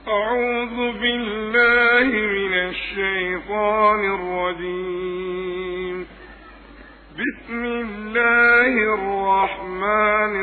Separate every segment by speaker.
Speaker 1: أعوذ بالله من الشيطان الرجيم بسم الله الرحمن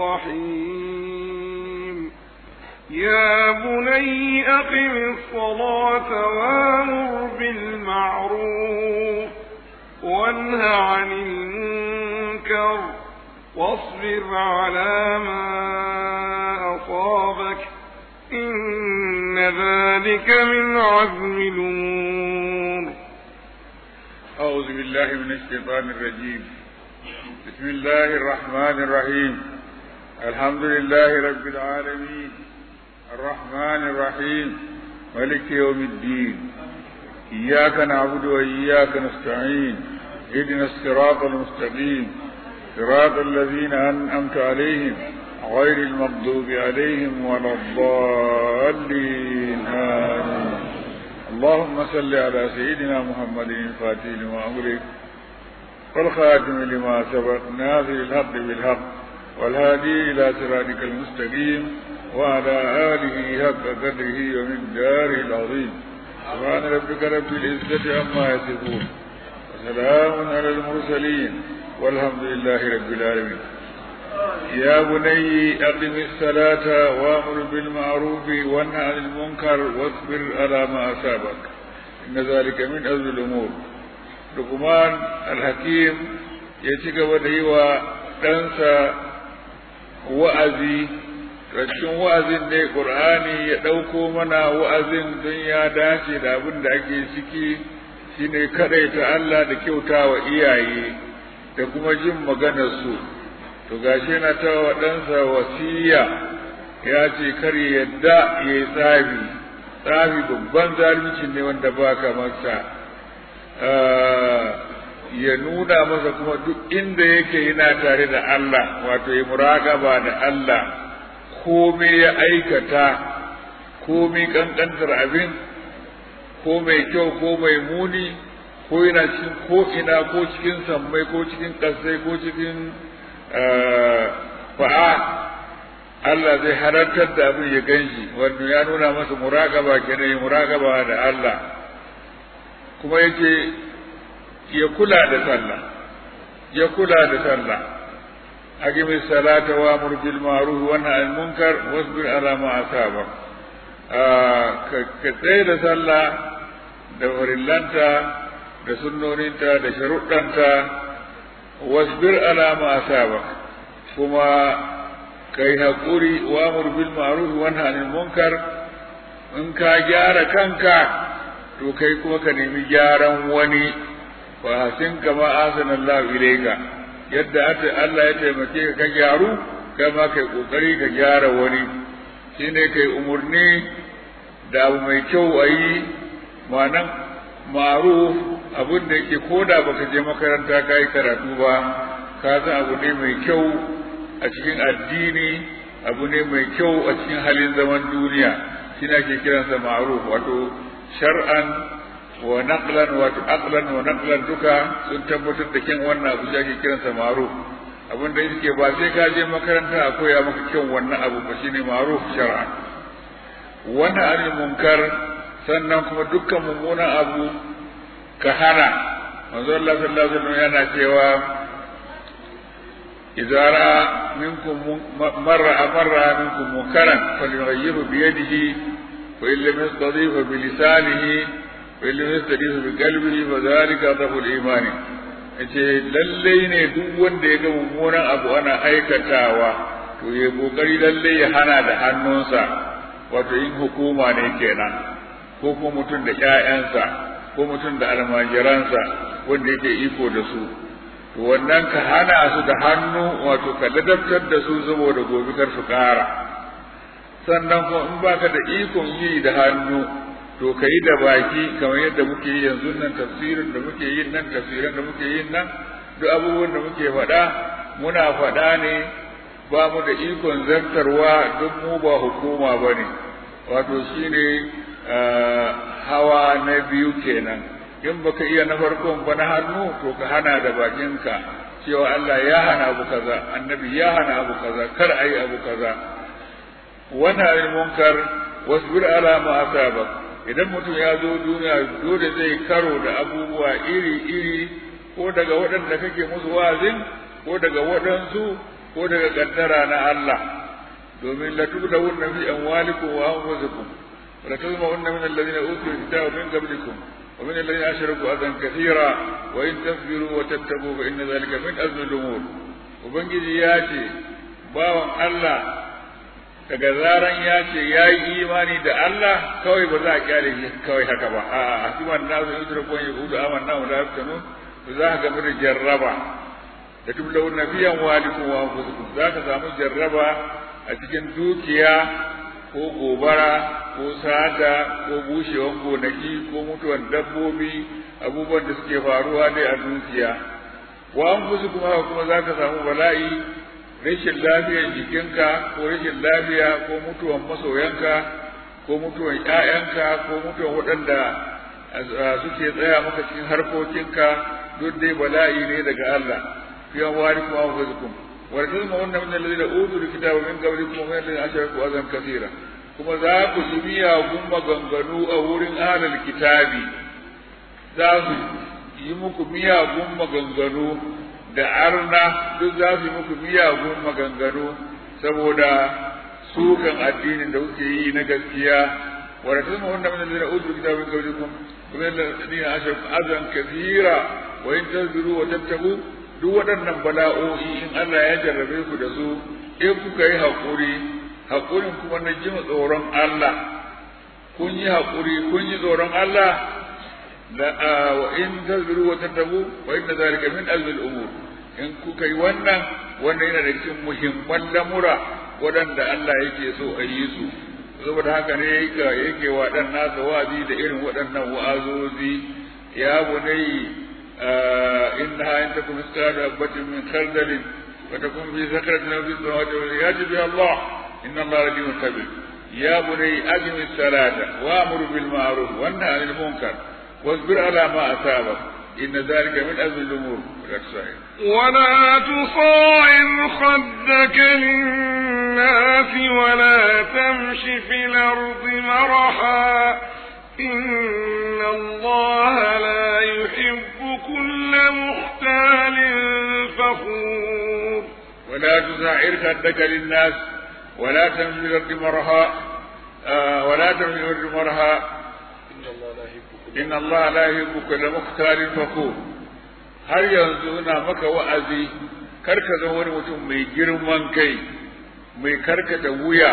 Speaker 1: الرحيم يا بني أقم الصلاة وامر بالمعروف وانه عن المنكر واصبر على ما أصابك إن ذلك من عزم الأمور
Speaker 2: أعوذ بالله من الشيطان الرجيم بسم الله الرحمن الرحيم الحمد لله رب العالمين الرحمن الرحيم ملك يوم الدين إياك نعبد وإياك نستعين اهدنا الصراط المستقيم صراط الذين أنعمت عليهم غير المغضوب عليهم ولا الضالين آمين اللهم صل على سيدنا محمد الفاتح لما أغلق والخاتم لما سبق ناصر الحق بالحق والهادي إلى صراطك المستقيم وعلى آله حق قدره ومقداره العظيم سبحان ربك رب العزة عما يصفون وسلام على المرسلين والحمد لله رب العالمين يا بني أقم الصلاة وأمر بالمعروف وانهى عن المنكر واصبر على ما أصابك إن ذلك من أزل الأمور لقمان الحكيم يتيك ودعي ɗansa wa'azi cikin wa'azin ne ƙur'ani ya ɗauko mana wa'azin don ya dace da abin da ake ciki shine kaɗaita Allah da kyauta wa iyaye da kuma jin maganarsu to gashi na ta wa ɗansa wasiya ya ce kar ya yadda ya yi tsafi tsafi babban zalunci ne wanda baka masa ya nuna masa kuma duk inda yake yana tare da Allah wato ya muraƙaba da Allah komai ya aikata komai kankantar abin ko mai kyau ko mai muni ko yana cikin ko ina ko cikin sammai ko cikin ƙasai ko cikin fa'a Allah zai halartar da abin ya ganshi wanda ya nuna masa muraƙaba kenan ya muraƙaba da Allah kuma yake ya kula da sallah ya kula da sallah aqimi salata wa amur bil ma'ruf wa nahy anil munkar wasbir ala ma asaba ka tsaye da sallah da farillanta da sunnoninta da sharuɗanta wasbir ala ma asaba kuma kai haƙuri wa amur bil ma'ruf wa nahy anil munkar in ka gyara kanka to kai kuma ka nemi gyaran wani fa hasin kama asanallahu ilayka yadda Allah ya taimake ka ka gyaru kai ma kai kokari ka gyara wani shine kai umurni da abu mai kyau a yi ma'anan ma'ruf abin da yake koda baka je makaranta ka yi karatu ba ka san abu ne mai kyau a cikin addini abu ne mai kyau a cikin halin zaman duniya shi ake kiransa ma'ruf wato shar'an wa naqlan wato aqlan wa naqlan duka sun tabbatar da kyan wannan abu da ake kiransa ma'ruf abin da yake ba sai ka je makaranta a koya maka kyan wannan abu ba shine ma'ruf shar'an wannan anil munkar sannan kuma dukkan mummunan abu ka hana manzo Allah sallallahu alaihi wasallam yana cewa idza ra'a minkum marra marra minkum munkaran falyughayyirhu bi yadihi wa illam yastati fa bi lisanihi wani yastadi bi qalbihi fa zalika dhaful imani yace lalle ne duk wanda ya ga mummunan abu ana aikatawa to ya kokari lalle ya hana da hannunsa wato yin hukuma ne kenan ko kuma mutum da ƴaƴansa ko mutum da almajiransa wanda yake iko da su to wannan ka hana su da hannu wato ka ladabtar da su saboda gobe kar su ƙara sannan kuma in baka da ikon yi da hannu to ka yi da baki kamar yadda muke yi yanzu nan tafsirin da muke yin nan tafsirin da muke yin nan duk abubuwan da muke faɗa muna faɗa ne ba mu da ikon zartarwa duk mu ba hukuma ba ne wato shine hawa na biyu kenan in baka iya na farkon ba na hannu to ka hana da bakinka cewa Allah ya hana abu kaza annabi ya hana abu kaza kar ayi abu kaza wannan munkar wasbir ala ma asabak idan mutum ya zo duniya dole zai karo da abubuwa iri iri ko daga waɗanda kake musu wazin ko daga waɗansu ko daga kaddara na Allah domin la tubdawunna fi amwalikum wa anfusikum wa la tazma'unna min alladhina utul kitaba min qablikum ومن الذين أشركوا أذى كثيرا وإن تصبروا وتتقوا فإن ذلك من أزم الأمور وبنجي ياتي باون الله daga zaran ya ce ya yi imani da Allah kawai ba za a kyale shi kawai haka ba a hasiban na su yudra kun yi hudu aman na mu da haftanu za ka gamu da jarraba da tublau na biyan walikum wa anfusikum za ka samu jarraba a cikin dukiya ko gobara ko sata ko bushewan gonaki ko mutuwan dabbobi abubuwan da suke faruwa dai a dukiya wa an fusu kuma kuma za ka samu bala'i rashin lafiyar jikinka ko rashin lafiya ko mutuwan masoyanka ko mutuwan ƴaƴanka ko mutuwan waɗanda suke tsaya maka cikin harkokinka duk dai bala'i ne daga Allah fi an wari kuma an fusu ولتسمع أن من الذين أوتوا الكتاب من قبلكم ومن الذين أشركوا أذى كثيرا kuma za ku ji miyagun maganganu a wurin ahlul kitabi za su yi muku miyagun maganganu da arna duk za su yi muku miyagun maganganu saboda sukan addinin da kuke yi na gaskiya wa rasulun wanda min alladhina utul kitaba min qablikum wa min alladhina ashraku azan kathira wa in tasbiru wa tattaqu duk waɗannan bala'o'i in Allah ya jarrabe ku da su in kuka yi haƙuri haƙurin kuma na jin tsoron Allah kun yi haƙuri kun yi tsoron Allah la wa in tasbiru wa tattabu wa inna zalika min azmi al-umur in kuka yi wannan wannan yana da cikin muhimman lamura waɗanda Allah yake so a yi su saboda haka ne yake wa ɗan nasa wa'azi da irin waɗannan wa'azozi ya bunai إنها إن تكن مثقال حبة من خردل فتكون في سكرة أو في السماوات يأتي بها الله إن الله لديم خبير يا بني أقم الصلاة وأمر بالمعروف وانهى عن المنكر واصبر على ما أصابك إن ذلك من أزم الأمور
Speaker 1: ولا تصاعر خدك للناس ولا تمش في الأرض مرحا إن الله لا يحب كل مختال فخور
Speaker 2: ولا تسعر خدك للناس ولا تمشي في الأرض مرها آه ولا تمشي في الأرض مرها إن الله لا يحب كل مختال فخور har yanzu ina maka wa'azi kar ka zama wani mutum mai girman kai mai karkata wuya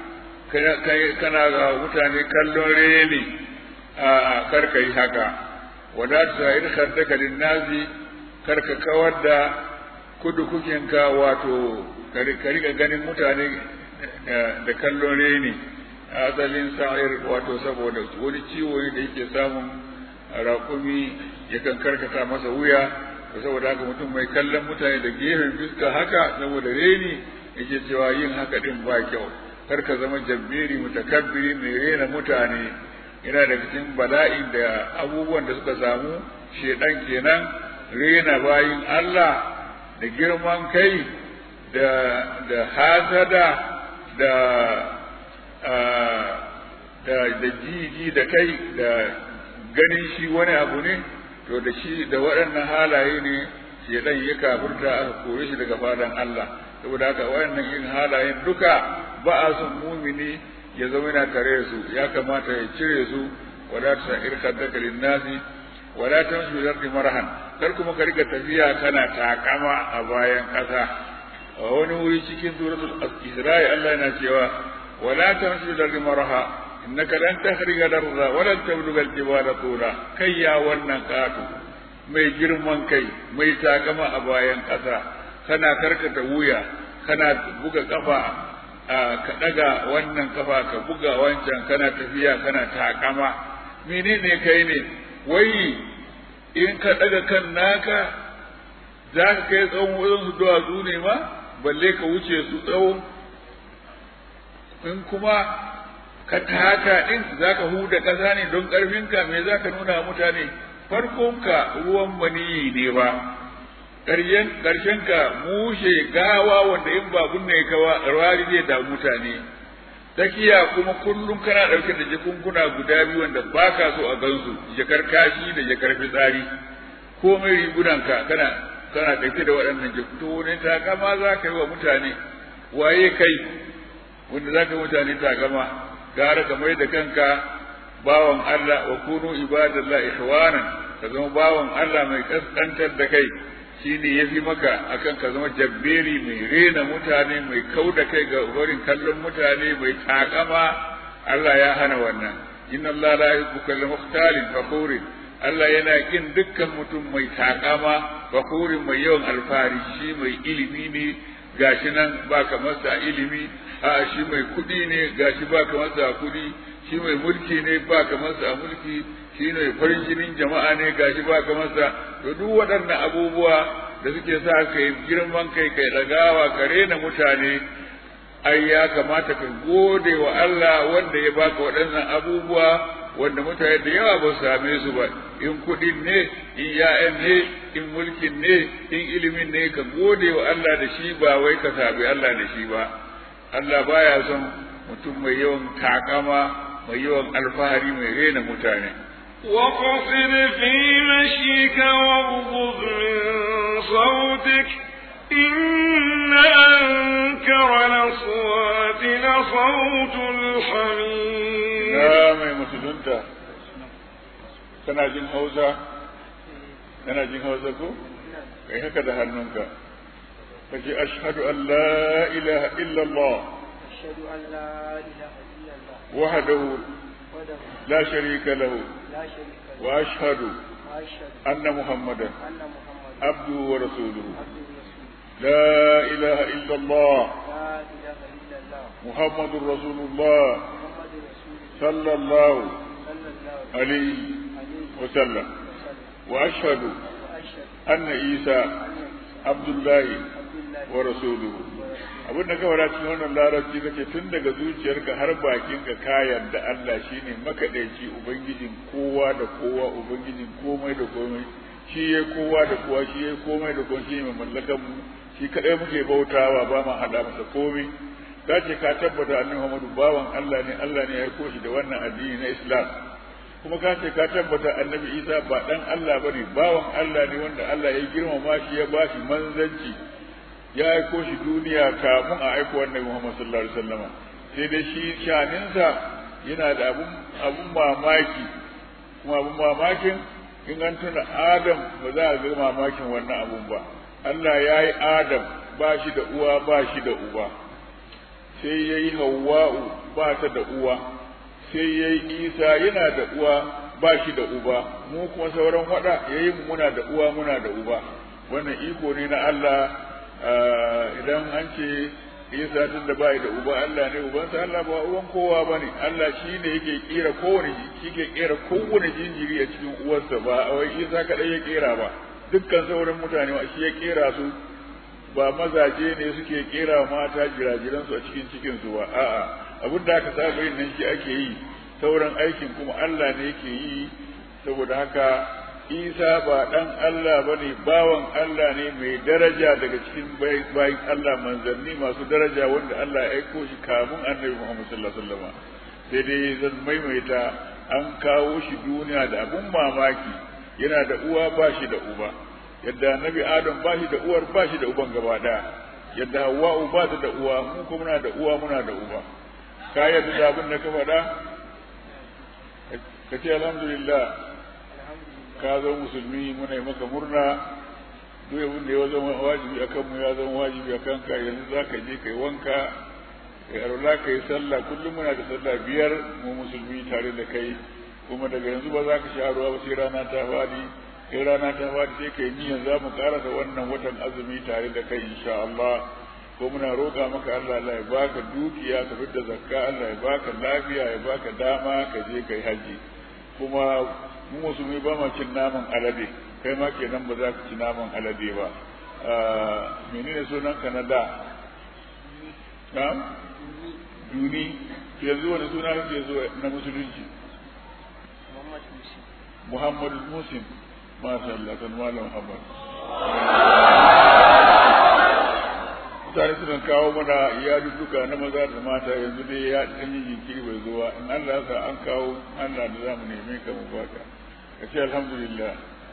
Speaker 2: kana ga mutane kallon reni a kar ka yi haka wala ta in khaddaka linnazi kar ka kawar da kudu kukinka wato ka riga ganin mutane da kallon reni asalin sa'ir wato saboda wani ciwo ne da yake samun raƙumi yakan karkata masa wuya saboda haka mutum mai kallon mutane da gefen fuska haka saboda reni yake cewa yin haka din ba kyau kar ka zama jabbiri mutakabbiri mai rena mutane yana da cikin bala'in da abubuwan da suka samu shedan kenan rena bayin Allah da girman kai da da hasada da da da jiji da kai da ganin shi wani abu ne to da shi da waɗannan halaye ne shedan ya kafurta aka kore shi daga fadan Allah saboda haka waɗannan yin halayen duka ba a son mumini ya zama yana tare da su ya kamata ya cire su wala ta irka daka linnasi wala ta mashi zardi marhan kar kuma ka riga tafiya kana takama a bayan ƙasa a wani wuri cikin suratul isra'i Allah yana cewa wala ta mashi zardi marha innaka lan tahriga darra wa lan tabluga al-jibala tula kai ya wannan katu mai girman kai mai takama a bayan ƙasa kana karkata wuya kana buga kafa ka daga wannan kafa ka buga wancan kana tafiya kana takama menene kai ne wai in ka daga kan naka za ka kai tsawon wurin su duwatsu ne ma balle ka wuce su tsawo in kuma ka taka din za ka huda ƙasa ne don ƙarfinka me za ka nuna mutane farkonka ruwan maniyi ne ba ƙarshen ka mushe gawa wanda in ba ne ka wari zai da mutane tsakiya kuma kullum kana ɗauke da jakunkuna guda biyu wanda ba ka so a gansu jakar kashi da jakar fitsari komai rigunanka kana kana ɗauke da waɗannan jakuto ne takama za ka yi wa mutane waye kai wanda za ka yi mutane takama gara ka mai da kanka bawan Allah wa kunu ibadallah ikhwanan ka zama bawan Allah mai kaskantar da kai shine yafi maka akan ka zama jabberi mai rena mutane mai kau da kai ga barin kallon mutane mai takama Allah ya hana wannan inna Allah la yuhibbu kulla mukhtalin fakhurin Allah yana kin dukkan mutum mai takama fakhurin mai yawan alfahari shi mai ilimi ne gashi nan ba kamar sa ilimi a shi mai kuɗi ne gashi ba kamar sa kuɗi shi mai mulki ne ba kamar sa mulki shi ne farin jinin jama'a ne gashi ba kamar sa to duk waɗannan abubuwa da suke sa kai girman kai kai ɗagawa ka rena mutane ai ya kamata ka gode wa Allah wanda ya baka waɗannan abubuwa wanda mutane da yawa ba su same su ba in kuɗin ne in ya'yan ne in mulkin ne in ilimin ne ka gode wa Allah da shi ba wai ka sabi Allah da shi ba Allah baya son mutum mai yawan takama mai yawan alfahari mai rena mutane
Speaker 1: وقصد في مشيك واغضض من صوتك إن أنكر الأصوات لصوت الحمير
Speaker 2: ya mai musulunta kana jin hausa kana jin hausa ko kai haka da hannunka kace ashhadu an la ilaha illa allah
Speaker 3: أشهد أن لا إله إلا الله
Speaker 2: wahdahu
Speaker 3: وحده
Speaker 2: la sharika lahu
Speaker 3: لا شريك له
Speaker 2: wa ashhadu
Speaker 3: وأشهد
Speaker 2: anna muhammadan
Speaker 3: أن محمدا
Speaker 2: abduhu wa rasuluhu
Speaker 3: عبده ورسوله
Speaker 2: la ilaha illa allah
Speaker 3: لا إله إلا الله
Speaker 2: muhammadur rasulullah
Speaker 3: محمد رسول الله
Speaker 2: sallallahu
Speaker 3: صلى الله
Speaker 2: alaihi
Speaker 3: عليه
Speaker 2: wa sallam
Speaker 3: وسلم
Speaker 2: wa ashhadu
Speaker 3: وأشهد
Speaker 2: anna isa
Speaker 3: أن عيسى
Speaker 2: abdullahi
Speaker 3: عبد الله
Speaker 2: wa rasuluhu
Speaker 3: ورسوله
Speaker 2: abin da kawai cikin wannan larabci kace tun daga zuciyarka har bakinka ka yarda Allah shine makadaici ubangijin kowa da kowa ubangijin komai da komai shi ya kowa da kowa shi ya komai da komai shi ne mai mallakan mu shi kadai muke bautawa ba ma hada masa komai ka ce ka tabbata annabi Muhammadu bawan Allah ne Allah ne ya aiko shi da wannan addini na Islam kuma ka ce ka tabbata annabi Isa ba dan Allah bane bawan Allah ne wanda Allah ya girmama shi ya bashi manzanci ya aiko shi duniya kafin a aiko annabi Muhammad sallallahu alaihi wasallam sai dai shi shaninsa yana da abun abun mamaki kuma abun mamakin in an tuna Adam ba za a ga mamakin wannan abun ba Allah ya yi Adam ba shi da uwa ba shi da uba sai ya yi Hawwa'u ba ta da uwa sai ya yi Isa yana da uwa ba shi da uba mu kuma sauran wada ya yi muna da uwa muna da uba wannan iko ne na Allah idan an ce Isa tun da bai da uba Allah ne ubansa Allah ba uban kowa bane Allah shi ne yake kera kowane shi ke kera kowane jinjiri a cikin uwarsa ba wai Isa kadai ya kera ba dukkan sauran mutane ma shi ya kera su ba mazaje ne suke kera mata jirajiran su a cikin cikin su ba a'a abin da aka saba yin nan shi ake yi sauran aikin kuma Allah ne yake yi saboda haka isa ba ɗan Allah ba ne bawan Allah ne mai daraja daga cikin bayan Allah manzanni masu daraja wanda Allah ya aiko shi kamun annabi Muhammad sallallahu alaihi wasallam sai dai zan maimaita an kawo shi duniya da abun mamaki yana da uwa ba shi da uba yadda annabi Adam ba shi da uwar ba shi da uban gaba daya yadda Hawwa'u ba ta da uwa mu kuma muna da uwa muna da uba ka yadda da abin da ka faɗa ka ce alhamdulillah ka zo musulmi muna yi maka murna duk abin da ya zama wajibi a kanmu ya zama wajibi a kanka yanzu za ka je ka yi wanka ka yi ka yi sallah kullum muna da sallah biyar mu musulmi tare da kai kuma daga yanzu ba za ka sha ruwa ba sai rana ta fadi sai rana ta fadi sai kai niyyar za mu karasa wannan watan azumi tare da kai insha Allah ko muna roƙa maka Allah Allah ya baka dukiya ka fitar zakka Allah ya baka lafiya ya baka dama ka je kai haji kuma mu musulmi ba ma cin naman alade kai ma kenan ba za ka ci naman alade ba menene sunan ka na da na duni yanzu wani suna kake zo na musulunci
Speaker 3: محمد موسى
Speaker 2: muhammadu musin masha Allah kan malam muhammad mutane suna kawo mana iyaluttuka na maza da mata yanzu dai ya ɗan yi jinkiri bai zo ba in Allah sa an kawo Allah da za mu neme ka mu baka ka ce alhamdulillah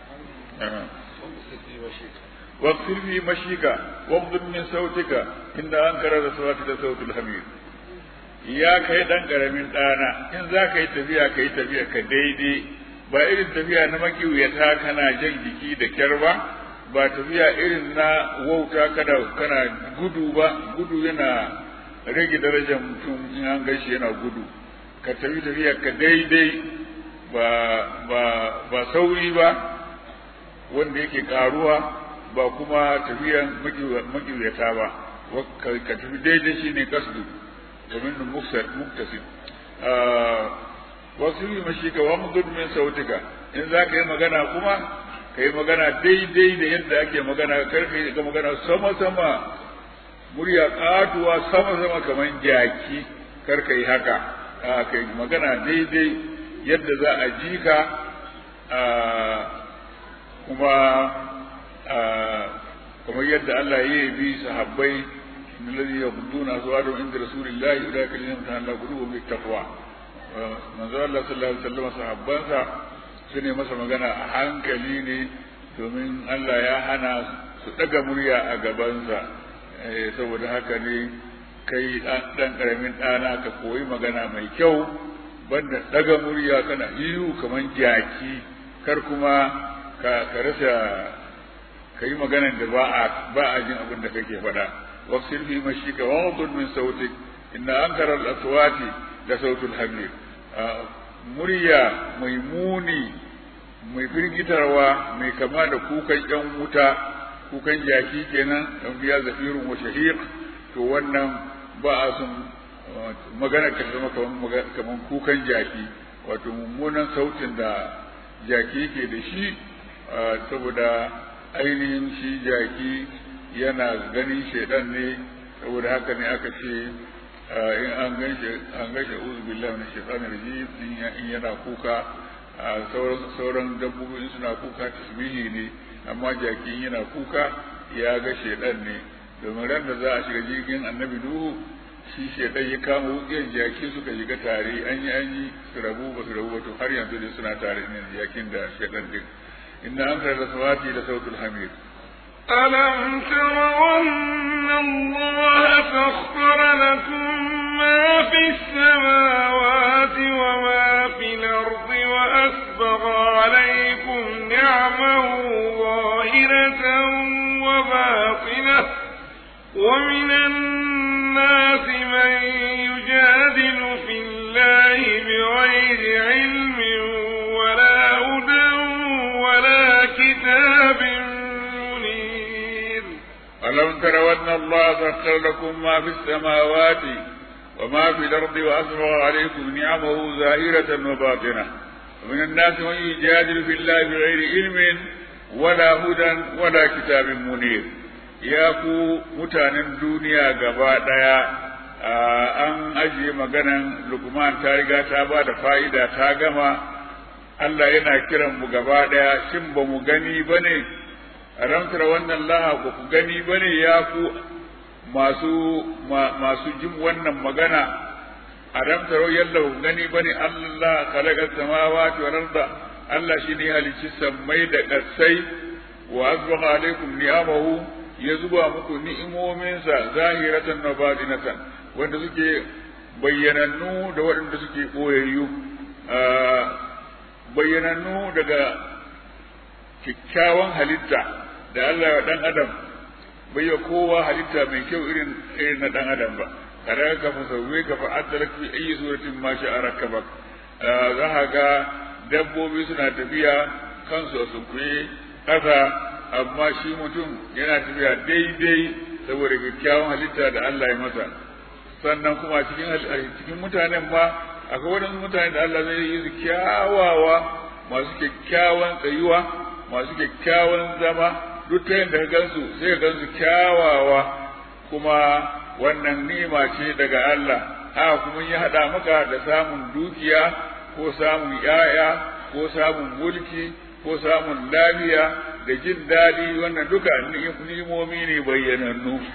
Speaker 2: واغفر في مشيك واغضب من صوتك إن أنكر الأصوات لصوت الحمير ya kai dan karamin ɗana in za ka yi tafiya ka yi tafiya ka daidai ba irin tafiya na makiwuyata kana jan jiki da kyar ba ba tafiya irin na wauta kana kana gudu ba gudu yana rage darajar mutum in an gashi yana gudu ka tafi tafiya ka daidai ba ba ba sauri ba wanda yake karuwa ba kuma tafiyan makiwuyata ba ka tafi daidai shine kasdu domin muktasid wasu yi mashi ka wamdud min sautika in za ka yi magana kuma ka yi magana daidai da yadda ake magana kar ka yi magana sama sama murya katuwa sama sama kamar jaki kar ka yi haka ka yi magana daidai yadda za a ji ka kuma kamar yadda Allah ya yi bi sahabbai الذي يغضون أزواجهم عند رسول الله أولئك الذين امتحن الله قلوبهم بالتقوى manzo Allah sallallahu alaihi wasallam sahabbansa su ne masa magana a hankali ne domin Allah ya hana su daga murya a gabansa saboda haka ne kai dan karamin ɗana ka koyi magana mai kyau banda daga murya kana ihu kaman jaki kar kuma ka rasa ka yi maganar da ba a ba a jin abin da kake faɗa واغسل في مشيك وغض من صوتك إن أنكر الأصوات لصوت الحمير murya mai muni mai firgitarwa mai kama da kukan yan wuta kukan jaki kenan dan biya zafirun wa shahiq to wannan ba a son magana ka zama kaman kukan jaki wato mummunan sautin da jaki ke da shi saboda ainihin shi jaki yana ganin shaidan ne saboda haka ne aka ce in an gan shi an gan shi uzu billahi min shaitanir rajim in yana kuka sauran sauran dabbobi suna kuka tasbihi ne amma jaki yana kuka ya ga shaidan ne domin ran da za a shiga jirgin annabi nuhu shi shaidan ya kama wuƙiyar jaki suka shiga tare an yi an yi su rabu ba su rabu ba to har yanzu dai suna tare ne jakin da shaidan din inna an da sawati da sautul hamid
Speaker 1: ألم تروا أن الله سخر لكم ما في السماوات وما في الأرض وأسبغ عليكم نعمه ظاهرة وباطنة ومن الناس من يجادل في الله بغير علم ولا هدى ولا كتاب
Speaker 2: ألم تروا أن الله سخر لكم ما في السماوات وما في الأرض وأسبغ عليكم نعمه ظاهرة وباطنة ومن الناس من يجادل في الله بغير علم ولا هدى ولا كتاب منير ya ku mutanen duniya gaba ɗaya an ajiye maganan lukman ta riga ta ba da fa'ida ta gama Allah yana kiran mu gaba ɗaya shin ba mu gani ba ne ramtar wannan laha ba ku gani ba ne ya ku masu masu jin wannan magana a ramtar yalla ku gani ba ne Allah khalaqa samawati wal arda Allah shine halicci sammai da ƙasai wa azbaha alaikum ni'amahu ya zuba muku ni'imominsa zahiratan wa batinatan wanda suke bayyanannu da waɗanda suke ɓoyayyu bayyanannu daga kyakkyawan halitta da Allah ya dan adam bai ya kowa halitta mai kyau irin irin na dan adam ba kada ka fa sauwe ka fa addalak fi ayi suratin ma sha rakabak za ka ga dabbobi suna tafiya kansu a sunkuye ƙasa amma shi mutum yana tafiya daidai saboda kyakkyawan halitta da Allah ya masa sannan kuma cikin cikin mutanen ma akwai wadansu mutane da Allah zai yi su kyawawa masu kyakkyawan tsayuwa masu kyakkyawan zama duk ta yadda ka gansu sai ka gansu kyawawa kuma wannan ni'ima ce daga Allah haka kuma ya haɗa maka da samun dukiya ko samun ‘ya'ya ko samun mulki ko samun lafiya da jin daɗi wannan duka ni'imomi ne bayyanannu ko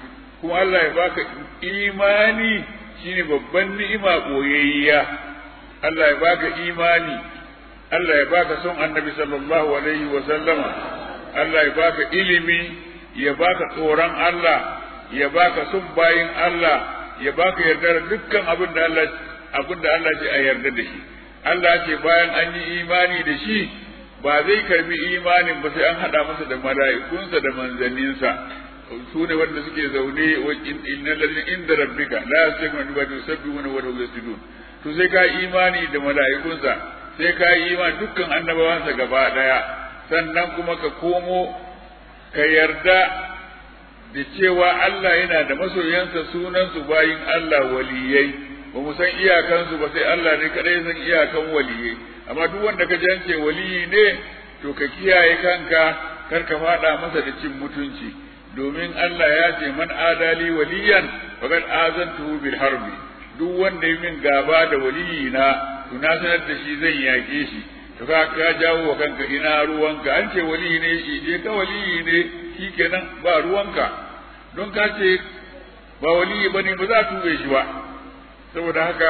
Speaker 2: kuma Allah ya baka imani shine babban ni'ima boyayya Allah ya baka imani Allah ya baka son annabi sallallahu alaihi wa sallama Allah ya baka ilimi ya baka tsoron Allah ya baka son bayin Allah ya baka yarda da dukkan abin da Allah abin da Allah ce a yarda da shi Allah ce bayan an yi imani da shi ba zai karbi imanin ba sai an hada masa da mala'ikunsa da manzanninsa su ne wanda suke zaune wa innal ladina inda rabbika la yastakbiruna wa yusabbihuna wa yasjudun to sai ka imani da mala'ikunsa sai ka yi imani dukkan annabawansa gaba daya sannan kuma ka komo ka yarda da cewa Allah yana da masoyansa sunansu bayin Allah waliyai ba mu san iyakansu ba sai Allah ne kadai san iyakan waliyai amma duk wanda ka jance waliyi ne to ka kiyaye kanka kar ka fada masa da cin mutunci domin Allah ya ce man adali waliyan faqad azantuhu bil harbi duk wanda yi min gaba da waliyi na to na sanar da shi zan yake shi to ka ka jawo wa kanka ina ruwanka an ce waliyi ne shi je ka waliyi ne shikenan ba ruwanka don ka ce ba waliyi bane ba za tube shi ba saboda haka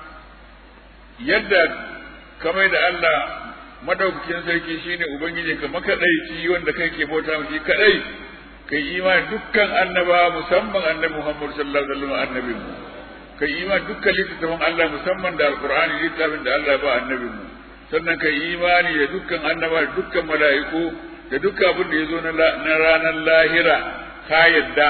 Speaker 2: yadda kamar da Allah madaukakin sarki shine ubangiji ka makadaici wanda kai ke bauta miki kadai kai imani dukkan annaba musamman annabi Muhammad sallallahu alaihi wasallam annabi mu kai imani dukkan littattafan Allah musamman da alqur'ani littafin da Allah ba annabi mu sannan kai imani da dukkan annaba da dukkan mala'iku da dukkan abin da ya zo na ranar lahira ka yadda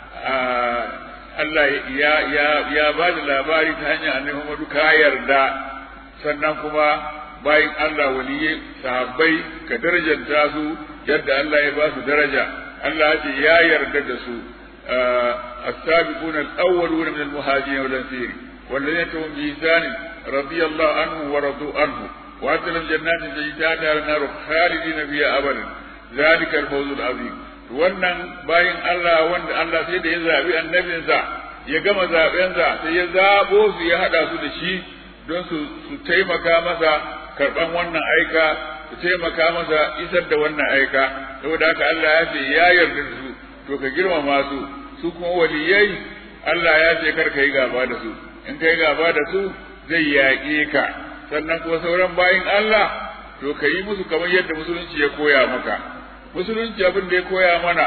Speaker 2: Allah ya ya ya ba da labari ta hanyar annabi Muhammadu ka yarda sannan kuma bayan Allah waliyai sahabbai ka darajanta su yadda Allah ya ba su daraja Allah ya ce ya yarda da su السابقون الأولون من المهاجرين والأنصار والذين تهم بإحسان رضي الله عنهم ورضوا عنه وأعد لهم جنات تجري تحتها النار خالدين فيها أبدا ذلك الفوز العظيم wannan bayan Allah wanda Allah sai da ya zaɓi annabinsa ya gama zaɓensa sai ya zaɓo su ya haɗa su da shi don su su taimaka masa karɓan wannan aika su taimaka masa isar da wannan aika saboda haka Allah ya ce ya yarda da su to ka girmama su su kuma waliyai Allah ya ce kar ka yi gaba da su in ka yi gaba da su zai yaƙe ka sannan kuma sauran bayin Allah to ka yi musu kamar yadda musulunci ya koya maka musulunci abin da ya koya mana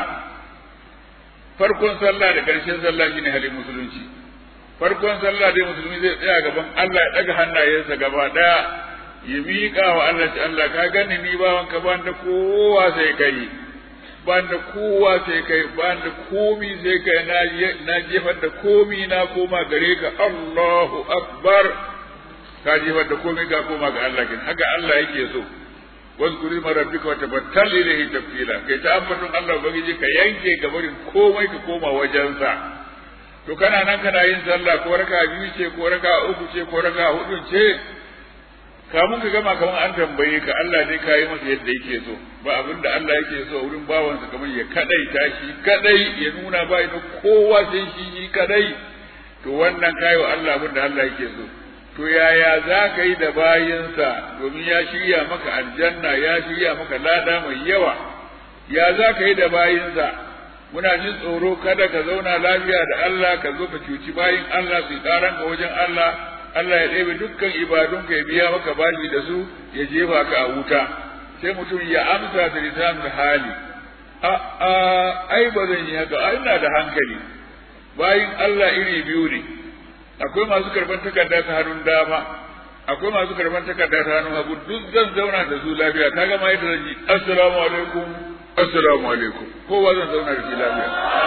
Speaker 2: farkon sallah da ƙarshen sallah shine halin musulunci farkon sallah dai musulmi zai tsaya gaban Allah ya daga hannayensa gaba daya ya miƙa wa Allah ce Allah ka gani ni bawan ka ban da kowa sai kai ban da kowa sai kai ban da komi sai kai na na jefar da komi na koma gare ka Allahu akbar ka jefar da komi ka koma ga Allah kin haka Allah yake so واذكر اسم ربك وتبتل اليه تبتيلا kai ta ambaton Allah ubangiji ka yanke gabarin komai ka koma wajensa to kana nan kana yin sallah ko raka biyu ce ko raka uku ce ko raka hudu ce kamun ka gama kaman an tambaye ka Allah dai ka yi masa yadda yake so ba abin da Allah yake so a wurin bawansa kamar ya kadai tashi kadai ya nuna ba da kowa sai shi shi kadai to wannan kai wa Allah abin da Allah yake so to yaya za ka yi da bayinsa domin ya shirya maka aljanna ya shirya maka lada mai yawa ya za ka yi da bayinsa muna jin tsoro kada ka zauna lafiya da Allah ka zo ka cuci bayin Allah su karan ka wajen Allah Allah ya ɗebe dukkan ibadun ka ya biya maka bashi da su ya jefa ka a wuta sai mutum ya amsa da lisanul hali a a ai ba zan yi haka ai ina da hankali bayin Allah iri biyu ne akwai masu karban takarda ta hannun dama akwai masu karban takarda ta hannun hagu duk zan zauna da su lafiya kaga ma yadda zan ji assalamu alaikum assalamu alaikum kowa zan zauna da shi lafiya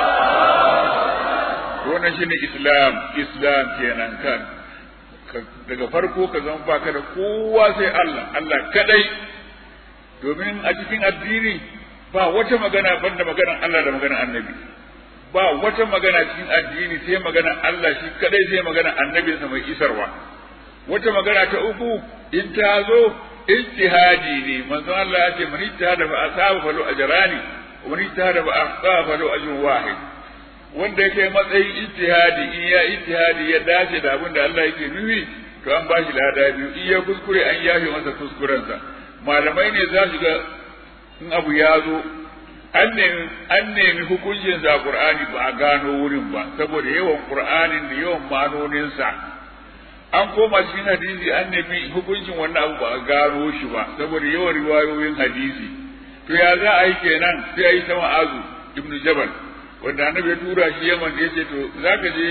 Speaker 2: wannan shine islam islam kenan kan daga farko ka zama baka da kowa sai Allah Allah kadai domin a cikin addini ba wata magana banda maganar Allah da maganar annabi ba wata magana cikin addini sai magana Allah shi kadai sai magana annabinsa mai isarwa wata magana ta uku in ta zo ijtihadi ne manzo Allah ya ce man ijtihada fa asaba falu ajrani wa man ijtihada fa asaba falu ajrun wahid wanda yake matsayin ijtihadi in ya ijtihadi ya dace da abin da Allah yake nufi to an bashi lada biyu in ya kuskure an yafe masa kuskurensa malamai ne za su ga in abu ya zo an nemi an nemi hukuncin sa Qur'ani ba a gano wurin ba saboda yawan Qur'anin da yawan manonin sa an koma cikin hadisi an nemi hukuncin wannan abu ba a gano shi ba saboda yawan riwayoyin hadisi to ya za a yi kenan sai a yi ta ma'azu ibn Jabal wanda annabi ya tura shi Yaman ya ce to zaka je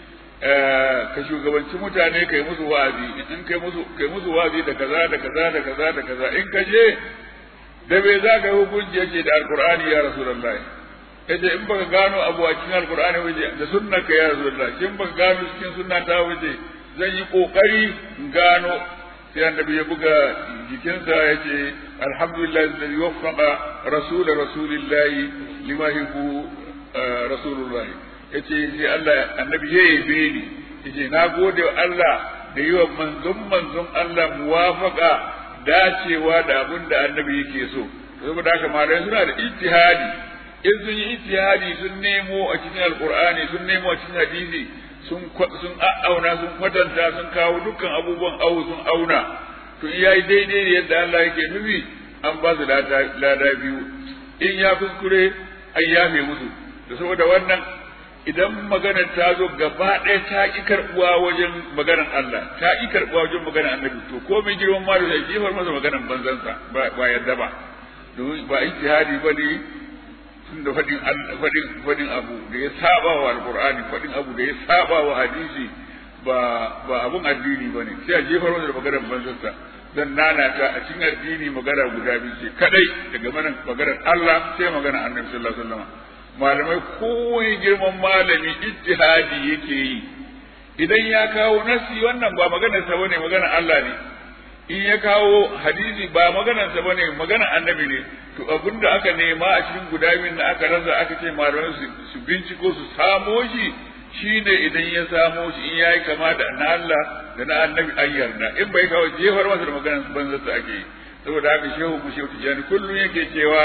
Speaker 2: ka shugabanci mutane kai musu wa'azi in kai musu kai musu wa'azi da kaza da kaza da kaza da kaza in ka je da bai za ka hukunci yake da alkur'ani ya rasulullahi yace in baka gano abu a cikin alkur'ani waje da sunnar ka ya rasulullahi in baka gano cikin sunna ta waje zan yi kokari in gano sai annabi ya buga jikinsa yace alhamdulillah alladhi waffaqa rasul rasulillahi lima yuhibbu rasulullahi yace sai Allah annabi ya yabe ni yace na gode wa Allah da yi wa manzon manzon Allah muwafaqa dacewa da abin da annabi yake so saboda haka malamai suna da ijtihadi in sun yi ijtihadi sun nemo a cikin alqur'ani sun nemo a cikin hadisi sun sun auna sun kwatanta sun kawo dukkan abubuwan awu sun auna to in yayi daidai da yadda Allah yake nufi an ba su lada biyu in ya kuskure an yafe musu da saboda wannan idan maganar ta zo gaba ɗaya ta ƙi karɓuwa wajen maganar Allah ta ƙi karɓuwa wajen maganar annabi to ko mai girman ma da zai jefar masa maganar banzansa ba yadda ba domin ba ijtihadi ba ne tun da faɗin faɗin faɗin abu da ya saba wa alqur'ani faɗin abu da ya saba wa hadisi ba ba abun addini ba ne sai a jefar masa da maganar banzansa dan nana ta a cikin addini magana guda biyu ce kadai daga maganar Allah sai maganar annabi sallallahu alaihi wasallam malamai kowai girman malami ijtihadi yake yi idan ya kawo nasi wannan ba maganar sa bane maganar Allah ne in ya kawo hadisi ba maganar sa bane maganar annabi ne to abinda aka nema a cikin guda biyun da aka rasa aka ce malamai su binciko su samo shi shine idan ya samo shi in yayi kama da na Allah da na annabi an yarda in bai kawo jefar masa da maganar banza sa ake yi saboda haka shehu mu shehu tijani kullum yake cewa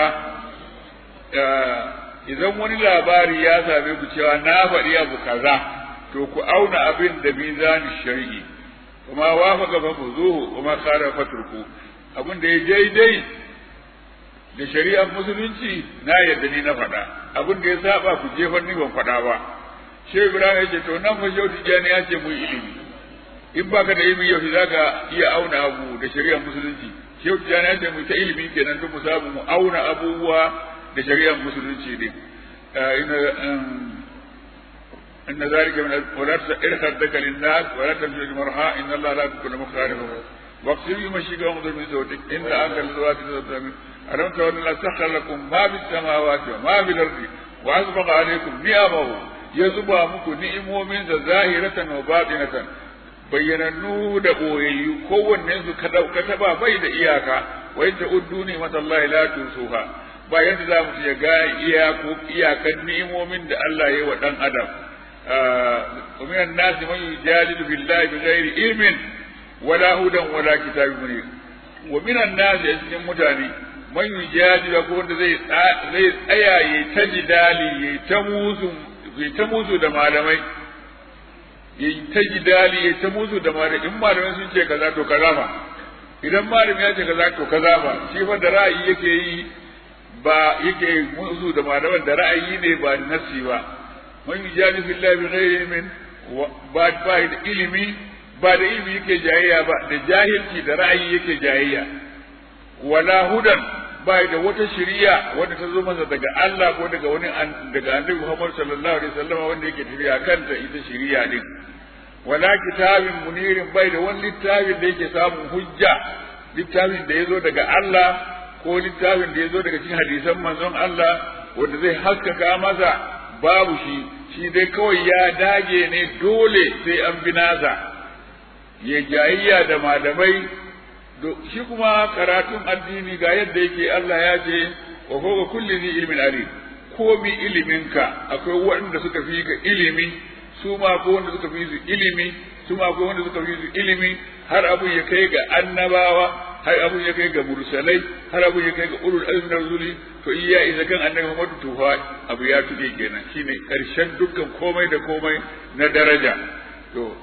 Speaker 2: idan wani labari ya same ku cewa na faɗi abu kaza to ku auna abin da mizani shari'i kuma wafaka fa fuzuhu kuma khara faturku abin da ya daidai da shari'ar musulunci na yadda ni na faɗa abin da ya saba ku jefar ni ban faɗa ba shehu ibrahim ya ce to nan fa shehu tijjani ya ce mu yi ilimi in baka da ilimi yau za ka iya auna abu da shari'ar musulunci shehu tijjani ya ce mu ta ilimi kenan tun mu samu mu auna abubuwa da shari'ar musulunci ne إن ذلك من ولا تسئر خدك للناس ولا تمشي المرحى إن الله لا يكون مختار واقسم يمشيك وانظر من صوتك إن أنت الزوات ألم ترى أن سخر لكم ما في السماوات وما في الأرض وأسبق عليكم نعمه يزبى مكو نعمه من ظاهرة وباطنة bayyanannu da ɓoyayyu kowanne su ka taba bai da iyaka wa in ta'uddu ni matallahi la tusuha ba yadda za mu ya ga iyako iyakan ni'imomin da Allah ya yi wa dan adam wa minan nasi man yujadilu billahi bighairi ilmin wala hudan wala kitabin munir wa minan nasi a cikin mutane man yujadilu ko wanda zai zai tsaya yayi ta jidali yayi ta musu yayi ta musu da malamai yayi ta jidali yayi ta musu da malamai in malamai sun ce kaza to kaza fa idan malami ya ce kaza to kaza fa shi fa da ra'ayi yake yi ba yake musu da malaman da ra'ayi ne ba nasi ba man yujadi fillahi bi ghairi ilmin ba ba da ilimi ba da ilimi yake jayayya ba da jahilci da ra'ayi yake jayayya wala hudan ba da wata shari'a wanda ta zo masa daga Allah ko daga wani daga Annabi Muhammad sallallahu alaihi wasallam wanda yake tafiya kanta ita shari'a din wala kitabin munirin bai da wani littafin da yake samun hujja littafin da ya zo daga Allah ko littafin da ya zo daga cikin hadisan manzon Allah wanda zai haskaka masa babu shi shi dai kawai ya dage ne dole sai an bi nasa ya jayayya da malamai shi kuma karatun addini ga yadda yake Allah ya ce wa fawqa kulli zi ilmin alim ko bi iliminka akwai waɗanda suka fi ka ilimi su ma ko wanda suka fi su ilimi su ma ko wanda suka fi su ilimi har abun ya kai ga annabawa har abun ya kai ga mursalai har abun ya kai ga ulul azmi na rusuli to in ya isa kan annabi Muhammad to fa abu ya tuke kenan shine karshen dukkan komai da komai na daraja to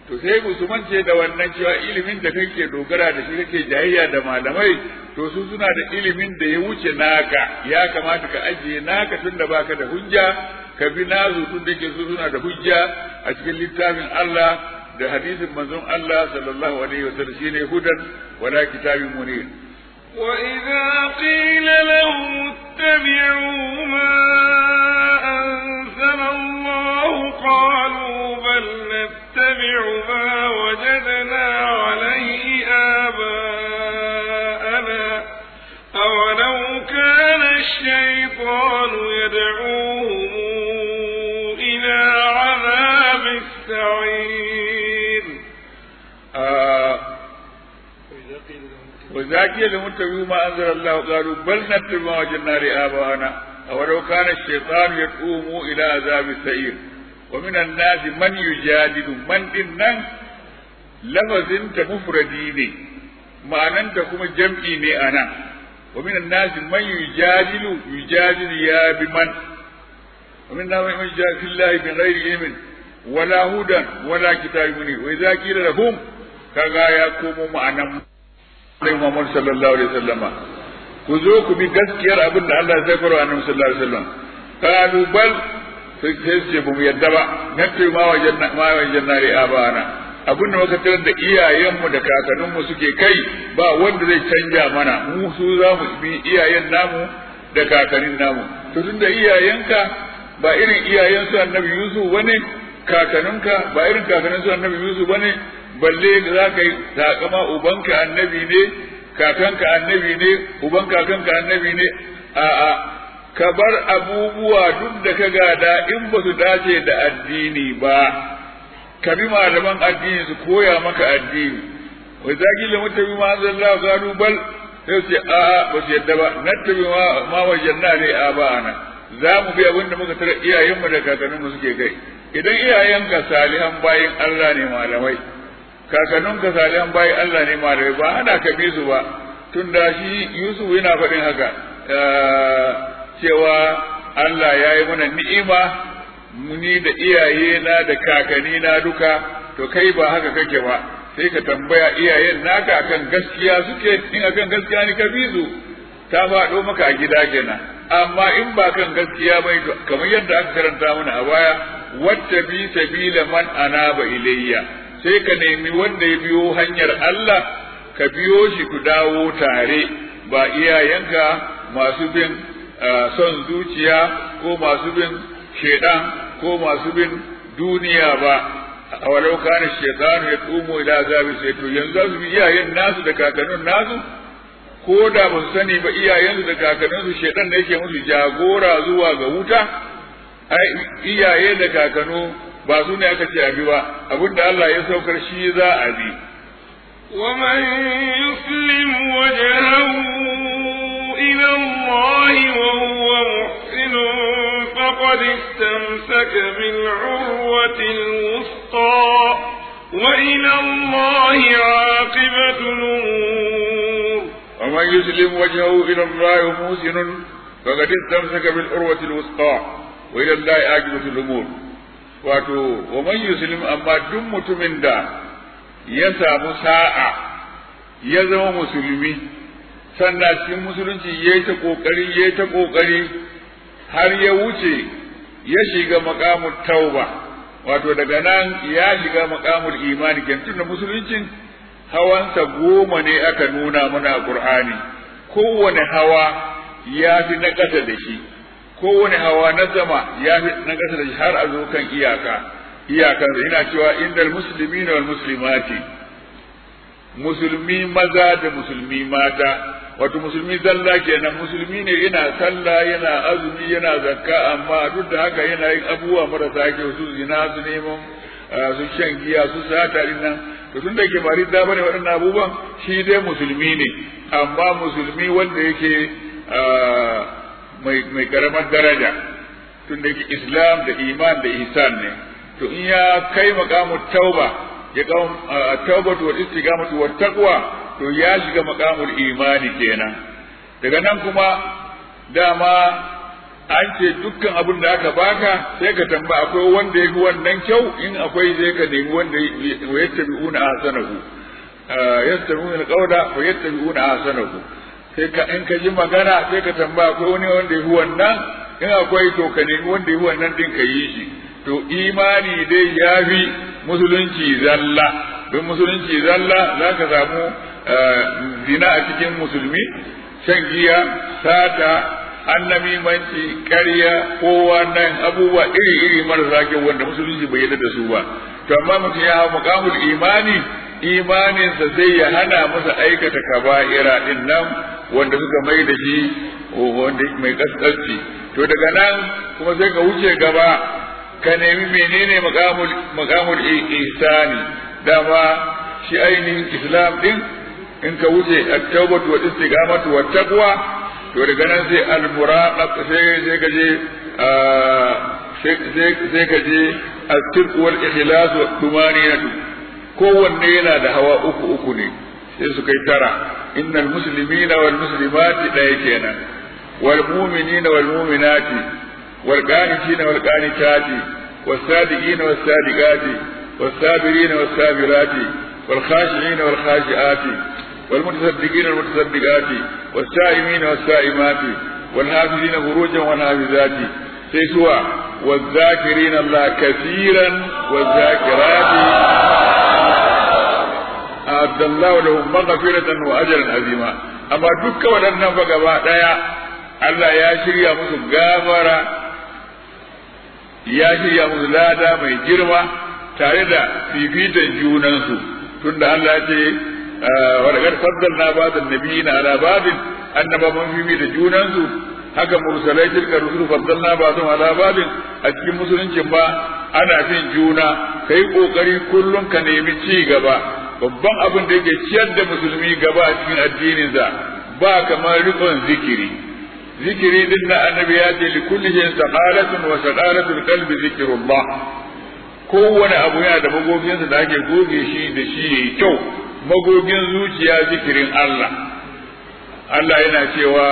Speaker 2: to sai musulman ce da wannan cewa ilimin da kake dogara da shi kake jayayya da malamai to su suna da ilimin da ya wuce naka ya kamata ka ajiye naka tun da baka da hujja ka bi nazu tun da ke su suna da hujja a cikin littafin Allah da hadisin manzon Allah sallallahu alaihi wasallam shine hudan wala kitabin munir
Speaker 1: وإذا قيل لهم اتبعوا ما أنزل الله قالوا بل نتبع ما وجدنا عليه آباءنا أولو كان الشيطان يدعوهم إلى عذاب السعير
Speaker 2: آه وإذا قيل لهم اتبعوا ما أنزل الله قالوا بل نتبع ما وجدنا لآبائنا أولو كان الشيطان يدعوهم إلى عذاب السعير ومن الناس من يجادل من إنن لفظ مفردي معنى كما جمعي ne أنا ومن الناس من يجادل يجادل يا بمن ومن الناس من يجادل في الله بغير علم ولا هدى ولا كتاب منير وإذا قيل لهم كذا يقوم معنا Annabi Muhammad sallallahu alaihi wasallama ku zo ku bi gaskiyar abin da Allah zai fara Annabi sallallahu alaihi wasallam qalu bal sai ce ba mu yadda ba nace ma wajen ma wajen nari abana abin da muka tarar da iyayenmu da kakanninmu suke kai ba wanda zai canja mana mu su za mu bi iyayen namu da kakannin namu to tunda iyayenka ba irin iyayen su Annabi Yusuf bane kakanninka ba irin kakannin su Annabi Yusuf bane balle za ka yi takama ubanka annabi ne kakanka annabi ne uban kakanka annabi ne a'a ka bar abubuwa duk da ka gada in ba su dace da addini ba ka bi malaman addini su koya maka addini wai zaki da mutabi ma zallahu gano bal sai ce a'a ba su yadda ba nattabi ma ma wajanna ne a ba'ana za mu bi abin da muka tara iyayenmu da kakanninmu suke kai idan iyayenka salihan bayin Allah ne malamai kakannin ka salihan bayi Allah ne malamai ba ana ka bi su ba tun da shi Yusuf yana faɗin haka cewa Allah ya yi mana ni'ima muni da iyaye na da kakanni na duka to kai ba haka kake ba sai ka tambaya iyayen naka akan gaskiya suke in akan gaskiya ne ka bi su ta faɗo maka a gida kenan amma in ba kan gaskiya bai kamar yadda aka karanta mana a baya wata bi sabila man anaba ilayya sai ka nemi wanda ya biyo hanyar Allah ka biyo shi ku dawo tare ba iyayenka masu bin son zuciya ko masu bin shaidan ko masu bin duniya ba a walau kana shaitan ya tsumo ila azabi sai to yanzu su bi iyayen nasu da kakannin nasu ko da ba su sani ba iyayensu da kakanninsu shaidan da yake musu jagora zuwa ga wuta ai iyaye da kakanu ba su ne aka ce abi ba abinda Allah ya saukar shi za a bi
Speaker 1: ومن يسلم وجهه إلى الله وهو محسن فقد استمسك بالعروة الوثقى وإلى الله عاقبة الأمور
Speaker 2: ومن يسلم وجهه إلى الله محسن فقد استمسك بالعروة الوثقى وإلى الله عاقبة الأمور wato wa man yuslim amma duk mutumin da ya samu sa'a ya zama musulmi sannan cikin musulunci ya yi ta ƙoƙari ya yi ta ƙoƙari har ya wuce ya shiga maƙamul tauba wato daga nan ya shiga maƙamul imani tun da musuluncin hawansa goma ne aka nuna mana a ƙur'ani kowane hawa ya fi na ƙasa da shi kowane hawa na sama ya fi na ƙasa da shi har a zo kan iyaka iyakan da ina cewa indal muslimina wal muslimati musulmi maza da musulmi mata wato musulmi zalla kenan musulmi ne yana sallah yana azumi yana zakka amma duk da haka yana yin abubuwa marasa kyau su zina su neman su shan giya su sata din nan to tun da ke ba ridda bane waɗannan abubuwan shi dai musulmi ne amma musulmi wanda yake mai mai karamar daraja tun da yake islam da iman da ihsan ne to in ya kai maqamut tauba ya kawo taubatu wal istiqamatu wat taqwa to ya shiga maqamul imani kenan daga nan kuma dama an ce dukkan abin da aka baka sai ka tamba akwai wanda ya fi wannan kyau in akwai sai ka nemi wanda ya tabi'una ahsanahu yastabi'una alqawla wa yattabi'una ahsanahu sai ka in ka ji magana sai ka tamba akwai wani wanda ya fi wannan in akwai to ka nemi wanda ya fi wannan din ka yi shi to imani dai ya fi musulunci zalla don musulunci zalla za ka samu zina a cikin musulmi shan giya sata annamimanci ƙarya kowa nan abubuwa iri-iri marasa kyau wanda musulunci bai yarda da su ba to amma mutum ya hau mukamul imani imaninsa sai ya hana masa aikata kaba'ira din nan wanda suka mai da shi wanda mai kaskanci to daga nan kuma sai ka wuce gaba ka nemi menene makamul makamul ihsani dama shi ainihin islam din in ka wuce at-tawbatu wa istiqamatu wa taqwa to daga nan sai al-muraqab sai sai ka je sai ka je as-sidq wal ikhlas wa tumaninatu kowanne yana da hawa uku uku ne sai su kai tara innal muslimina wal muslimati ɗaya kenan wal mu'minina wal mu'minati wal qanitina wal qanitati was sadiqina was sadiqati was sabirina was sabirati wal khashi'ina wal khashi'ati wal mutasaddiqina wal mutasaddiqati was sa'imina was sa'imati wal hafizina furujan wal hafizati sai suwa والذاكرين الله كثيرا والذاكرات أعد الله لهم مغفرة وأجرا عظيما أما دك ودنا فقبا ديا الله يا شريا مسو غافرا يا شريا مسو لادا mai girma tare da fifitan junansu tunda Allah ce wa daga faddalna ba'd nabiyina ala ba'd annaba mun fifi da junansu haka mursalai tilka rusul faddalna ba'dhum ala ba'd a cikin musuluncin ba ana fin juna kai kokari kullum ka nemi ci gaba babban abin da yake ciyar da musulmi gaba a cikin addininsa ba kamar rikon zikiri zikiri din na annabi ya ce likulli shin saqalatun wa saqalatul qalbi zikrullah kowane abu yana da magoginsa da ake goge shi da shi yayi kyau magogin zuciya zikirin Allah Allah yana cewa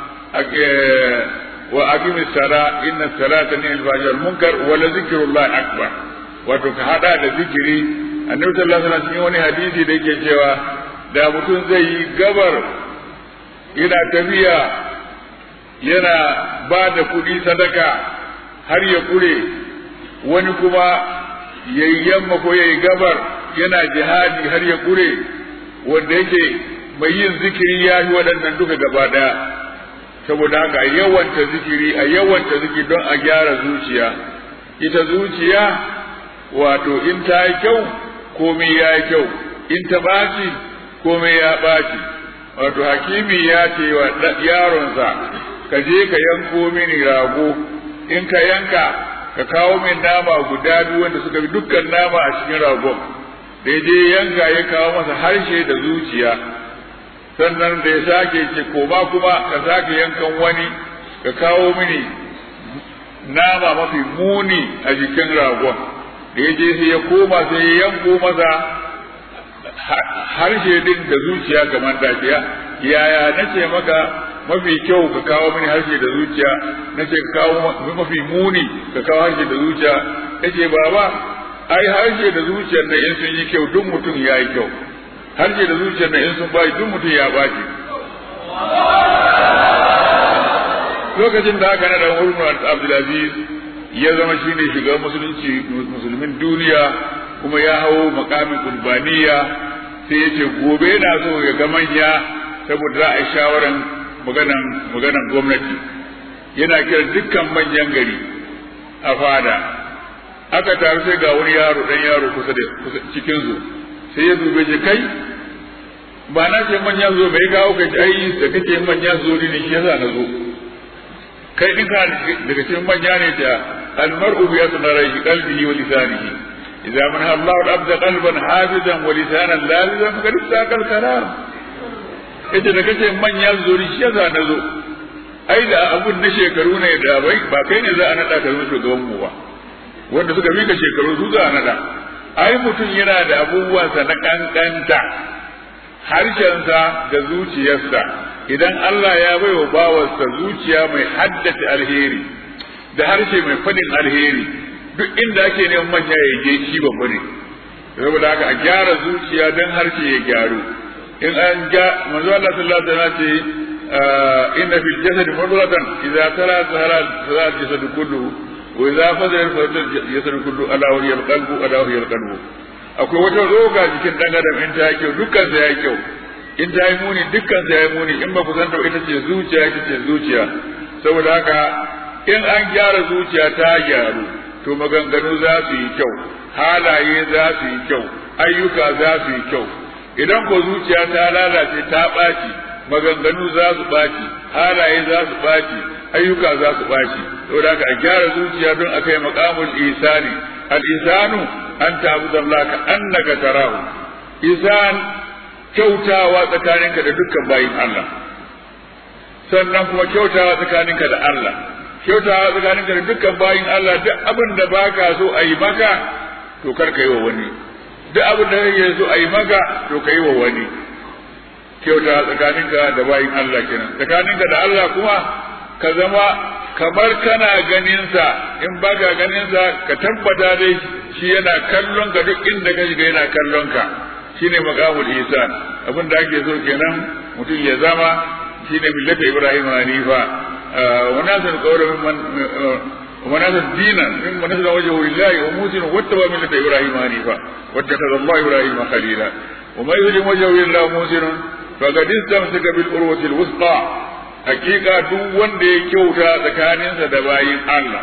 Speaker 2: wa aqimi sala inna salata ni al munkar wa la zikrullah akbar wato ka hada da zikiri annabi sallallahu alaihi wasallam cikin wani hadisi da yake cewa da mutum zai yi gabar yana tafiya yana ba da kuɗi sadaka har ya kure wani kuma ya yi yamma ko ya yi gabar yana jihadi har ya kure wanda yake mai yin zikiri ya yi waɗannan duka gaba ɗaya saboda haka a yawanta zikiri a yawanta zikiri don a gyara zuciya ita zuciya wato in ta yi kyau komai ya yi kyau in ta ɓaci komai ya ɓaci wato hakimi ya ce wa yaronsa ka je ka yanko mini rago in ka yanka ka kawo min nama guda biyu wanda suka bi dukkan nama a cikin ragon da ya je yanka ya kawo masa harshe da zuciya sannan da ya sake ce koma kuma ka sake yankan wani ka kawo mini nama mafi muni a jikin ragon da ya je sai ya koma sai ya yanko masa harshe din da zuciya kamar dafiya yaya nace maka mafi kyau ka kawo mini harshe da zuciya nace ka kawo mafi muni ka kawo harshe da zuciya yace baba ai harshe da zuciyar da in sun yi kyau duk mutum ya yi kyau harshe da zuciyar da in sun bayi duk mutum ya baci lokacin da aka nada Umar Abdulaziz ya zama shine shugaban musulunci musulmin duniya kuma ya hau makamin kurbaniya sai ya ce gobe yana so ya ga manya saboda za a yi shawaran maganan maganan gwamnati yana kira dukkan manyan gari a fada aka taru sai ga wani yaro dan yaro kusa da cikin su sai ya dube shi kai ba na ce manya zo bai kawo ka ji ai da kake manya zo ne shi yasa na zo kai din ka daga cikin manya ne da almar'u bi yasnarihi qalbihi wa lisanihi idza man Allah al-abd qalban hafizan wa lisanan lazizan faqad istaqal kalam yace da kace manya zo ne shi yasa na zo ai da abun na shekaru ne da bai ba kai ne za a nada ka zama shugaban mu ba wanda suka mika shekaru su za a nada ai mutum yana da abubuwansa na kankanta harshensa da zuciyarsa idan Allah ya bai wa bawarsa zuciya mai haddace alheri da harshe mai fadin alheri duk inda ake neman manya ya je shi babba ne saboda haka a gyara zuciya don harshe ya gyaru in an ga manzo Allah sallallahu alaihi wasallam ce inna fil jasadi mudghatan idza tala sahara sahara jasadu kulluhu wa idza fadala fadala jasadu kulluhu ala wa hiya qalbu ala wa hiya qalbu akwai wata roga jikin dan adam in ta yi kyau dukkan sa yayi kyau in ta yi muni dukkan sa yayi muni in ba ku san ta ita ce zuciya ita ce zuciya saboda haka in an gyara zuciya ta gyaru to maganganu za su yi kyau halaye za su yi kyau ayyuka za su yi kyau idan ko zuciya ta lalace ta ɓaci maganganu za su ɓaci halaye za su ɓaci ayyuka za su ɓaci saboda haka a gyara zuciya don a kai maqamul isani al isanu an ta'budu Allah ka annaka tarahu isan kyautawa tsakaninka da dukkan bayin Allah sannan kuma kyautawa tsakaninka da Allah kyautawa tsakaninka da dukkan bayin Allah duk abin da baka so a yi maka to kar ka yi wa wani duk abin da kake so a yi maka to ka yi wa wani kyautawa tsakaninka da bayin Allah kenan tsakaninka da Allah kuma ka zama kamar kana ganinsa in baka ganinsa ka tabbata dai shi yana kallon ka duk inda ka shiga yana kallon ka shine maqamul ihsan abin da ake so kenan mutum ya zama shine millata ibrahim hanifa wa nasan qawla mimman wa nasan dinan mimman nasala wajhu lillahi wa musinu wattaba millata ibrahim hanifa wattakhadha allah ibrahim khalila wa man yuslim wajhu lillahi musinun faqad istamsaka bil urwati al wusqa hakika duk wanda ya kyauta tsakaninsa da bayin Allah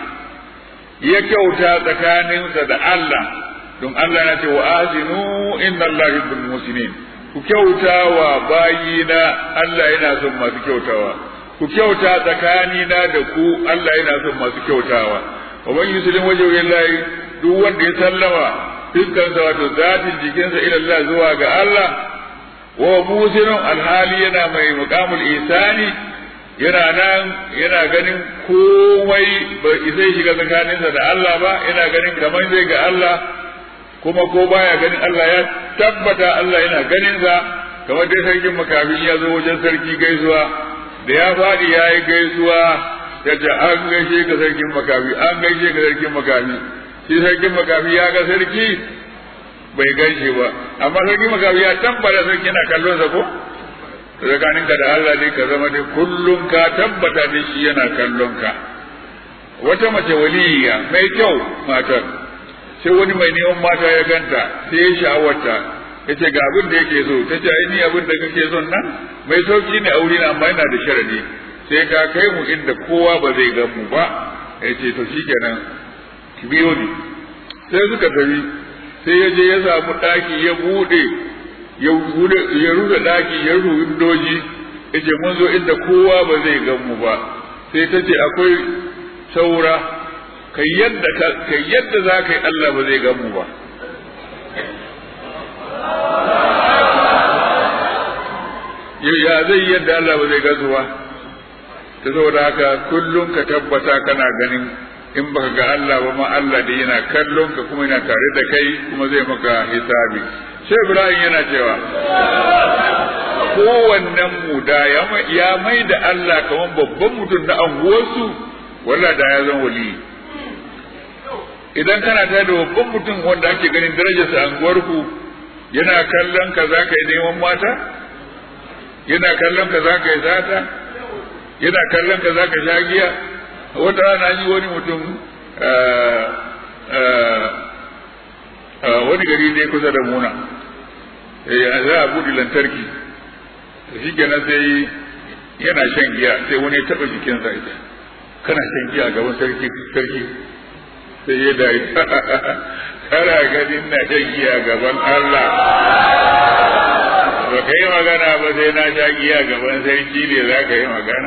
Speaker 2: ya kyauta tsakaninsa da Allah don Allah na ce wa azinu inna Allah yuhibbul musinin ku kyauta wa bayina Allah yana son masu kyautawa ku kyauta tsakanina da ku Allah yana son masu kyautawa wa man yuslim wajhu lillahi duk wanda ya sallama fiskansa wato zatin jikinsa ila Allah zuwa ga Allah wa musinun alhali yana mai muqamul isani yana nan yana ganin komai bai zai shiga tsakaninsa da Allah ba yana ganin kamar zai ga Allah kuma ko baya ganin Allah ya tabbata Allah yana ganin sa kamar dai sarkin makafi ya zo wajen sarki gaisuwa da ya faɗi ya yi gaisuwa ya ce an gaishe ka sarkin makafi an gaishe ka sarkin makafi shi sarkin makafi ya ga sarki bai gaishe ba amma sarkin makafi ya tabbata sarki yana kallon sa ko tsakaninka da Allah dai ka zama dai kullum ka tabbata da shi yana kallon ka wata mace waliya mai kyau matar sai wani mai neman mata ya ganta sai ya sha'awarta ya ce ga abin da yake so ta ce ai ni abin da kake son nan mai sauki ne aure na amma yana da sharadi sai ka kai mu inda kowa ba zai gan mu ba ya ce to shikenan ki biyo ni sai suka tafi sai ya je ya samu ɗaki ya buɗe ya rufe ɗaki ya rufe windoji ya ce mun zo inda kowa ba zai gan mu ba sai ta ce akwai saura kai yadda kai yadda za ka yi Allah ba zai gan mu ba ya zai yadda Allah ba zai gazu ba ta saboda haka kullum ka tabbata kana ganin in baka ga Allah ba ma Allah da yana kallon ka kuma yana tare da kai kuma zai maka hisabi sai Ibrahim yana cewa kowannen mu da ya mai da Allah kamar babban mutum na anguwarsu walla da ya zan wali idan kana tare da babban mutum wanda ake ganin darajarsa a anguwarku yana kallon ka za ka yi neman mata yana kallon ka za ka yi zata yana kallon ka za ka sha giya wata rana yi wani mutum wani gari ne kusa da muna za a buɗe lantarki shi kenan sai yana shan giya sai wani ya taɓa jikinsa ita kana shan giya gaban sarki sarki sai ya dai kana ganin na shan giya gaban Allah ba ka yi magana ba sai na sha giya gaban sarki ne za ka yi magana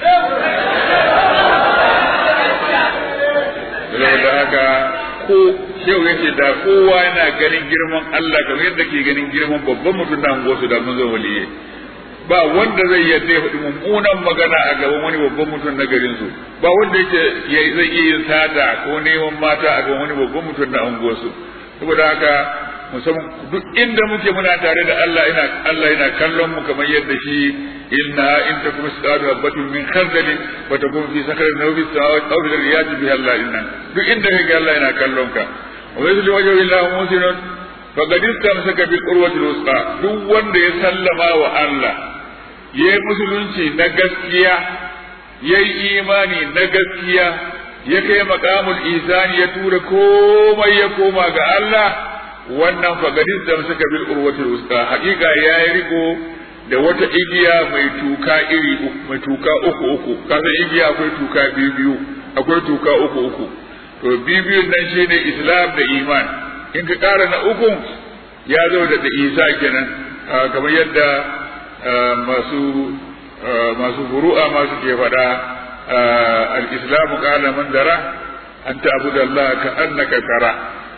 Speaker 2: saboda haka ko shehu yace da kowa yana ganin girman Allah kamar yadda ke ganin girman babban mutum da angosu da mun zo waliye ba wanda zai yadda ya faɗi mummunan magana a gaban wani babban mutum na garin su ba wanda yake zai iya yin sata ko neman mata a gaban wani babban mutum na angosu saboda haka musamman duk inda muke muna tare da Allah ina Allah yana kallon mu kamar yadda shi inna in takum misqalu habatin min khardalin wa takun fi sakrin aw fi samawati aw fil riyadi biha Allah inna duk inda kake Allah yana kallon ka wa yuzli wajhu illa musinun faqad istamsaka bil urwati wusqa duk wanda ya sallama wa Allah yayi musulunci na gaskiya yayi imani na gaskiya ya kai maqamul isani ya tura komai ya koma ga Allah wannan fagadis da suka bil urwatul wusta hakika yayi riko da wata igiya mai tuka iri mai tuka uku uku kasan igiya akwai tuka biyu biyu akwai tuka uku uku to biyu biyun nan shine islam da iman in ka kara na ukun ya zo da da isa kenan kamar yadda masu masu furu'a masu ke faɗa al-islamu qala man dara an ta'budu Allah ka annaka tara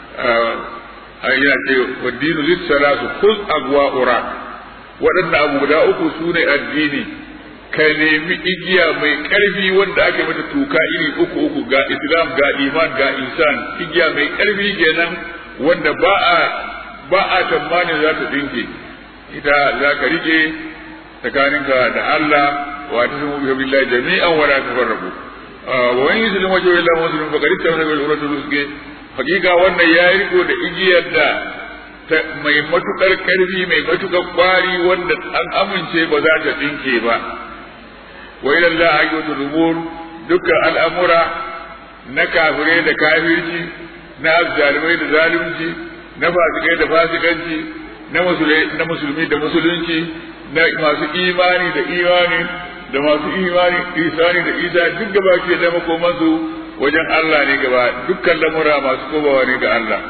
Speaker 2: yana ce wa dinu lit salatu khuz agwa ura waɗanda abu guda uku su ne addini ka nemi igiya mai ƙarfi wanda aka mata tuka iri uku uku ga islam ga iman ga insan igiya mai ƙarfi kenan wanda ba a ba a tsammanin za ta dinke ita za ka rike tsakaninka da Allah wa ta samu billahi jami'an wa la tafarraqu wa wani yuslimu wajhu illa muslim faqad tamana bil uratul usge hakika wannan ya riko da igiyar da mai matukar karfi mai matukar kwari wanda an amince ba za ta tsinke ba wa ila Allah ayyutu rumur dukkan al'amura na kafirai da kafirci na azzalimai da zalunci na fasikai da fasikanci na musulmi da musulunci na masu imani da imani da masu imani isani da isa duk gaba ke da makomansu wajen Allah ne gaba dukkan lamura masu kobawa ne ga Allah.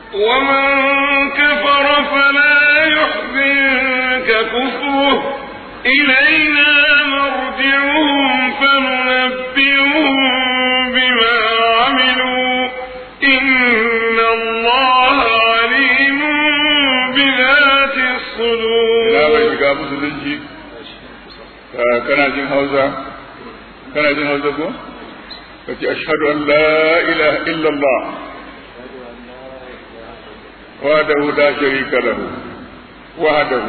Speaker 1: ومن كفر فلا يحزنك كفره إلينا مرجعهم فننبئهم بما عملوا إن الله عليم بذات الصدور
Speaker 2: لا bai shiga musulunci kana jin hausa kana jin hausa ko kace ashhadu an la ilaha illallah وحده لا شريك له وحده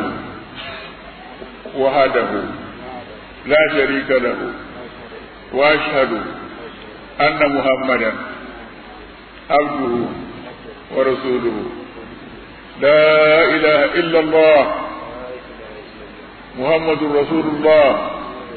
Speaker 2: وحده لا شريك له واشهد ان محمدا عبده ورسوله لا اله الا الله محمد رسول الله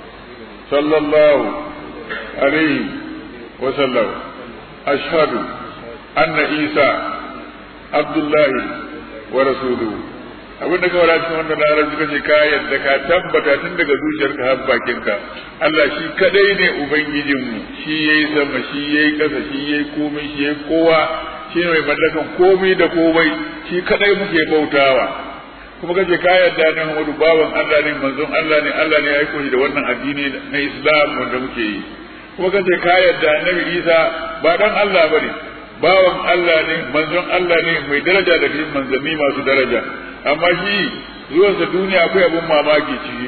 Speaker 2: صلى الله عليه وسلم اشهد ان عيسى Abdullahi wa rasuluhu abin da kawai cikin wannan larabci kace ka yadda ka tabbata tun daga zuciyarka har bakinka Allah shi kadai ne ubangijinmu shi yayi sama shi yayi kasa shi yayi komai shi yayi kowa shi ne mai mallakan komai da komai shi kadai muke bautawa kuma kace ka yadda ne Muhammadu bawan Allah ne manzon Allah ne Allah ne ya aiko shi da wannan addini na Islam wanda muke yi kuma kace ka yadda Annabi Isa ba dan Allah bane bawan Allah ne manzon Allah ne mai daraja da cikin manzanni masu daraja amma shi zuwansa duniya akwai abin mamaki ciki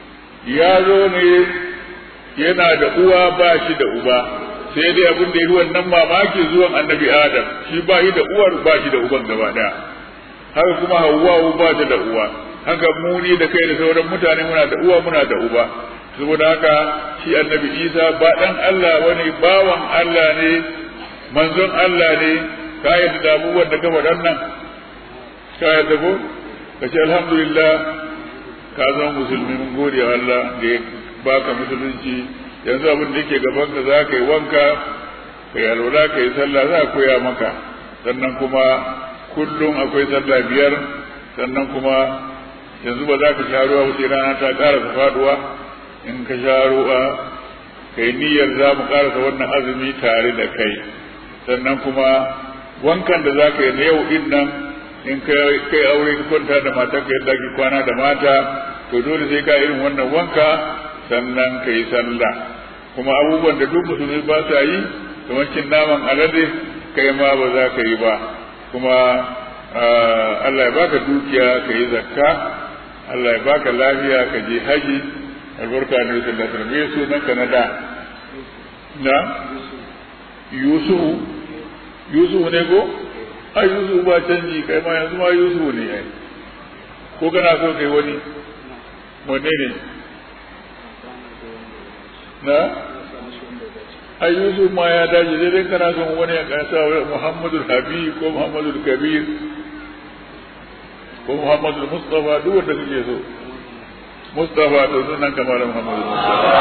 Speaker 2: ya zo ne yana da uwa ba shi da uba sai dai abin da ya yi wannan mamaki zuwan annabi adam shi ba shi da uwar ba shi da uban gaba daya haka kuma hawwa ba ta da uwa haka muni da kai da sauran mutane muna da uwa muna da uba saboda haka shi annabi isa ba dan Allah wani bawan Allah ne manzon Allah ne ka yadda da abubuwan da gaba dan nan ka yadda ko ka ce alhamdulillah ka zama musulmi mun gode wa Allah da ya baka musulunci yanzu abin da yake gaban ka za ka yi wanka ka yi alwala ka yi sallah za a koya maka sannan kuma kullum akwai sallah biyar sannan kuma yanzu ba za ka sha ruwa ba sai rana ta ƙarasa faduwa in ka sha ruwa kai niyyar za mu ƙarasa wannan azumi tare da kai sannan kuma wankan da za ka yi na yau din nan in kai aure ka kwanta da matarka yadda ake kwana da mata to dole sai ka irin wannan wanka sannan ka yi sallah kuma abubuwan da duk musulmi ba sa yi kamar cin naman alade kai ma ba za ka yi ba kuma Allah ya baka dukiya ka yi zakka Allah ya baka lafiya ka je haji albarka ne sallallahu alaihi wasallam me sunan ka na da na Yusufu Yusufu ne ko ai Yusufu ba canji kai ma yanzu ma Yusufu ne ai ko kana so kai wani wanne ne na ai Yusuf ma ya dace sai dai kana son wani ya kasa Muhammadu Habib ko Muhammadu Kabir ko Muhammadu Mustafa duk wanda kake so Mustafa to sunan kamar Muhammadu Mustafa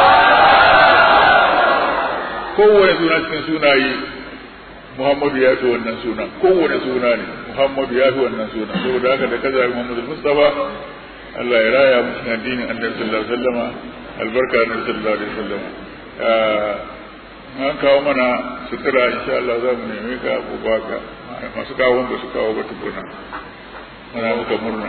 Speaker 2: kowane suna cikin sunaye Muhammadu ya fi wannan suna kowane suna ne Muhammadu ya fi wannan suna saboda haka da kaza Muhammadu Mustafa Allah ya raya mu cikin addinin Annabi sallallahu alaihi wasallam albarka Annabi sallallahu alaihi wasallam an kawo mana sutura insha Allah za mu neme ka ko baka masu kawo ba su kawo ba tukuna muna muka murna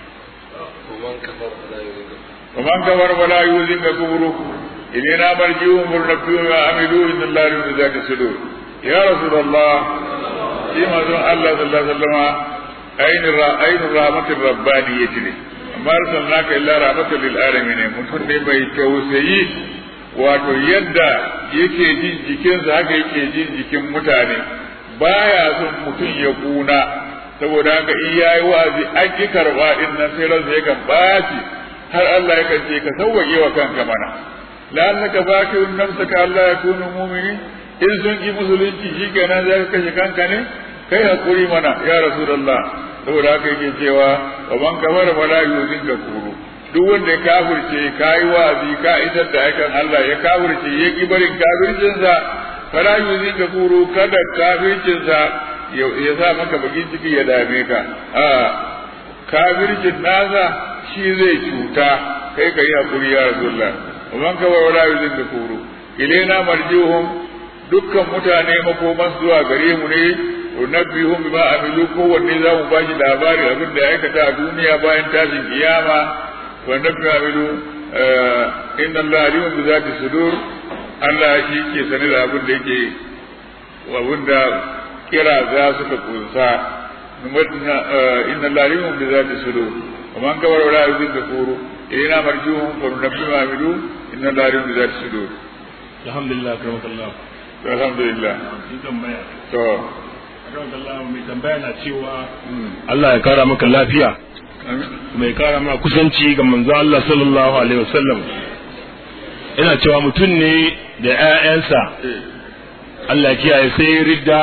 Speaker 2: ومن كفر فلا يؤذنك كفره إلينا مرجعهم فلنبئهم ما عملوا إن الله لم ذات الصدور يا رسول الله فيما زون الله صلى الله عليه وسلم أين أين الرحمة الربانية لي ما أرسلناك إلا رحمة للعالمين mutum ne mai tausayi wato yadda yake jin jikinsa haka yake jin jikin mutane baya son mutum ya kuna saboda haka in yayi wa'azi an ki karba din nan sai ransa yakan baci har Allah yakan ce ka sauwaƙe wa kanka mana la'annaka bakirun nafsaka Allah ya kunu mu'mini in sun ki musulunci shikenan za ka kashe kanka ne kai hakuri mana ya rasulullah saboda haka yake cewa wa man kafara fala yuzinka kuru duk wanda ya kafirce kai wa'azi ka isar da aikan Allah ya kafirce ya ki barin kafircinsa fala yuzinka kuru kada kafircinsa ya sa maka bakin ciki ya dame ka a kafircin nasa shi zai cuta kai ka yi hakuri ya rasulullah ومن كفر ولا يزن كفره إلينا مرجوهم dukkan mutane makoman zuwa gare mu ne unabbihum bima amilu kowanne za mu bashi labari abin da ya aikata a duniya bayan tashin kiyama wa nabbi amilu inna Allah alimun bi zati sudur Allah shi ke sani da abin da yake abin da kira za suka kunsa inna Allah alimun bi zati sudur wa man kawara wala yuzin kafuru ina marjuhum fa nabbi amilu inna Allah alimun bi zati sudur
Speaker 4: alhamdulillah karamakallah
Speaker 2: to alhamdulillah
Speaker 4: sun tambaya
Speaker 2: to
Speaker 4: karamakallah mai tambaya na cewa Allah ya kara maka lafiya mai kara maka kusanci ga manzo Allah sallallahu alaihi wasallam ina cewa mutum ne da ƴaƴansa Allah ya kiyaye sai ya ridda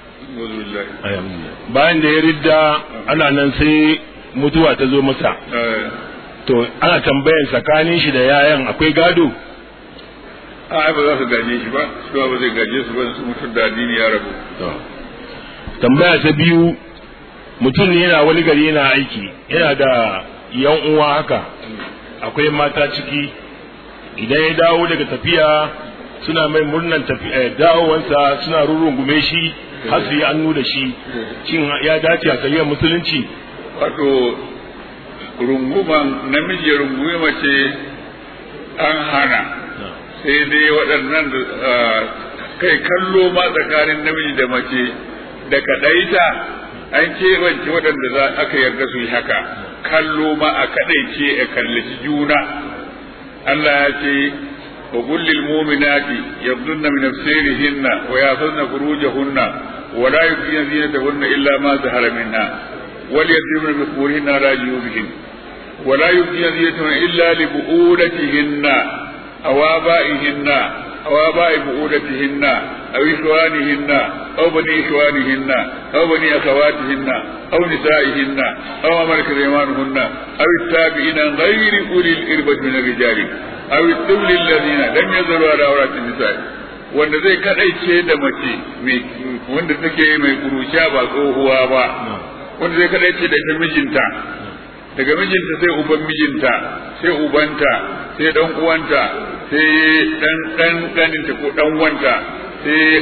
Speaker 4: bayan da ya ridda ana nan sai mutuwa ta zo masa to ana tambayan tsakanin shi da yayan akwai gado
Speaker 2: a ba za su gaje shi ba shi ba zai gaje su ba su mutum da addini ya rabu
Speaker 4: tambaya ta biyu mutum ne yana wani gari yana aiki yana da yan uwa haka akwai mata ciki idan ya dawo daga tafiya suna mai murnan dawowansa suna rurrungume shi har su yi annu da shi shin ya dace a kariyar musulunci
Speaker 2: wato runguman namiji ya rungumi mace an hana sai dai waɗannan kai kallo ma tsakanin namiji da mace da kaɗaita an keɓance waɗanda za aka yarda su yi haka kallo ma a kaɗaice a kallaci juna Allah ya ce wa kullil mu'minati yabdunna min absarihinna wa yafzna furujahunna wa la yubdina zinatahunna illa ma zahara minha wal yadribna bi khumurihinna ala juyubihin wa la yubdina zinatahunna illa li bu'ulatihinna aw aba'ihinna أو آباء بؤولتهن أو إخوانهن أو بني إخوانهن أو بني أخواتهن أو نسائهن أو ما ملكت أيمانهن أو التابعين غير أولي الإربة من الرجال أو الطفل الذين لم يزلوا على عورات النساء wanda zai kadaice da mace wanda take mai kuruciya ba tsohuwa ba wanda zai kadaice da ita mijinta daga mijinta sai uban mijinta sai ubanta sai dan uwanta sai dan dan ganinta ko dan wanta sai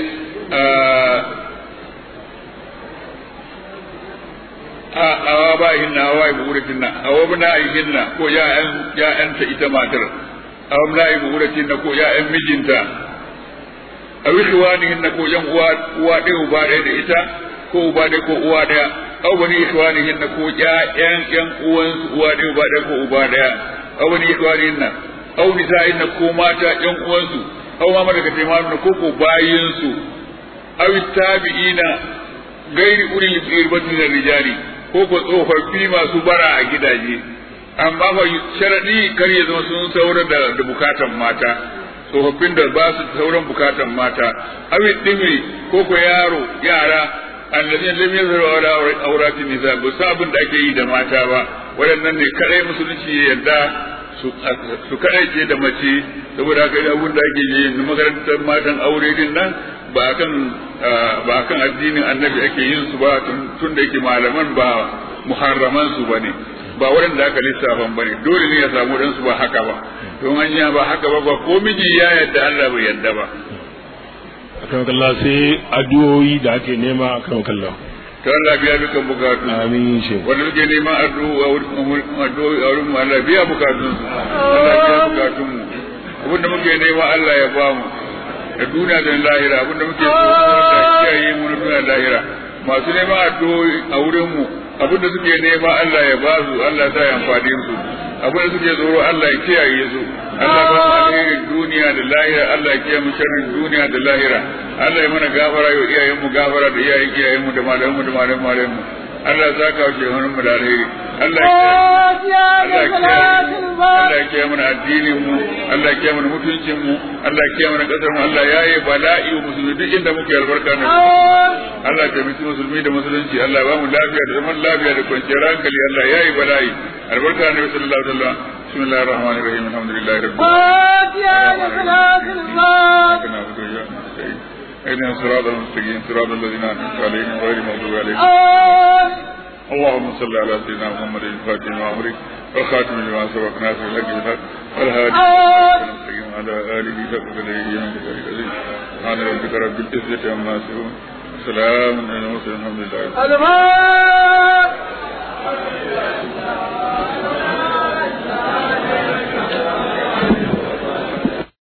Speaker 2: a awa ba hinna awa ibu uratin na awa bana hinna ko ya'yan ya'yanta ita matar awa bana ibu uratin na ko ya'yan mijinta awi ikhwani hinna ko yan uwa uwa ɗaya uba ɗaya da ita ko uba ɗaya ko uwa ɗaya aw bani ikhwani hinna ko ƴaƴan ƴan uwan uwa ɗaya uba ɗaya ko uba ɗaya aw bani ikhwani hinna aw nisa'in ko mata ƴan uwansu aw ma malaka taimanuna ko ko bayinsu aw tabi'ina gairi ulil irbati min rijali ko ko tsofaffi masu bara a gidaje amma fa sharadi kar ya zama sun saura da, da bukatan mata tsofaffin da ba su sauran bukatan mata awi dimi ko ko yaro yara allazina lam yazharu ala awratin nisa ba su abin da ake yi da mata ba waɗannan ne kadai musulunci ya yarda su kadai ce da mace saboda haka abin da ake yi na makarantar matan aure din nan ba kan ba kan addinin annabi ake yin su ba tun da yake malaman ba muharraman su bane ba waɗanda aka lissafa bane dole ne ya samu dan su ba haka ba don hanya ba haka ba ba ko miji ya yadda Allah bai yadda ba
Speaker 4: akan kalla sai addu'o'i da ake nema akan kalla
Speaker 2: ta Allah biya dukan bukatu
Speaker 4: amin shi
Speaker 2: wanda suke neman addu'a a wurin mu Allah biya bukatun su Allah biya bukatun mu abinda muke nema Allah ya ba mu da duniya da lahira abinda muke so da kiyaye mu na duniya da lahira masu neman addu'o'i a wurin mu abinda suke nema Allah ya ba su Allah ya ya amfani su abinda suke tsoro Allah ya kiyaye su Allah ba mu alherin duniya da lahira Allah ya kiyaye mu sharrin duniya da lahira Allah ya mana gafara ya iyayen mu gafara da iyayen iyayen mu da malaman mu da malaman malaman mu Allah ya saka shi hannun mu da alheri Allah ya Allah ya kiyaye mana addinin mu Allah ya kiyaye mana mutuncin mu Allah ya kiyaye mana kasar mu Allah ya yi bala'i wa musulmi duk inda muke albarka na Allah ya taimaki musulmi da musulunci Allah ya ba mu lafiya da zaman lafiya da kwanciyar hankali Allah ya yi bala'i albarka na sallallahu alaihi wasallam بسم الله الرحمن الرحيم الحمد لله رب العالمين اهدنا الصراط المستقيم صراط الذين انعمت عليهم غير المغضوب عليهم اللهم صل على سيدنا محمد الفاتح لما امرك والخاتم لما سبق ناصر الحق بالحق والهادي المستقيم على اله حق قدره من العظيم سبحان ربك رب العزه عما يصفون سلام على المرسلين الحمد لله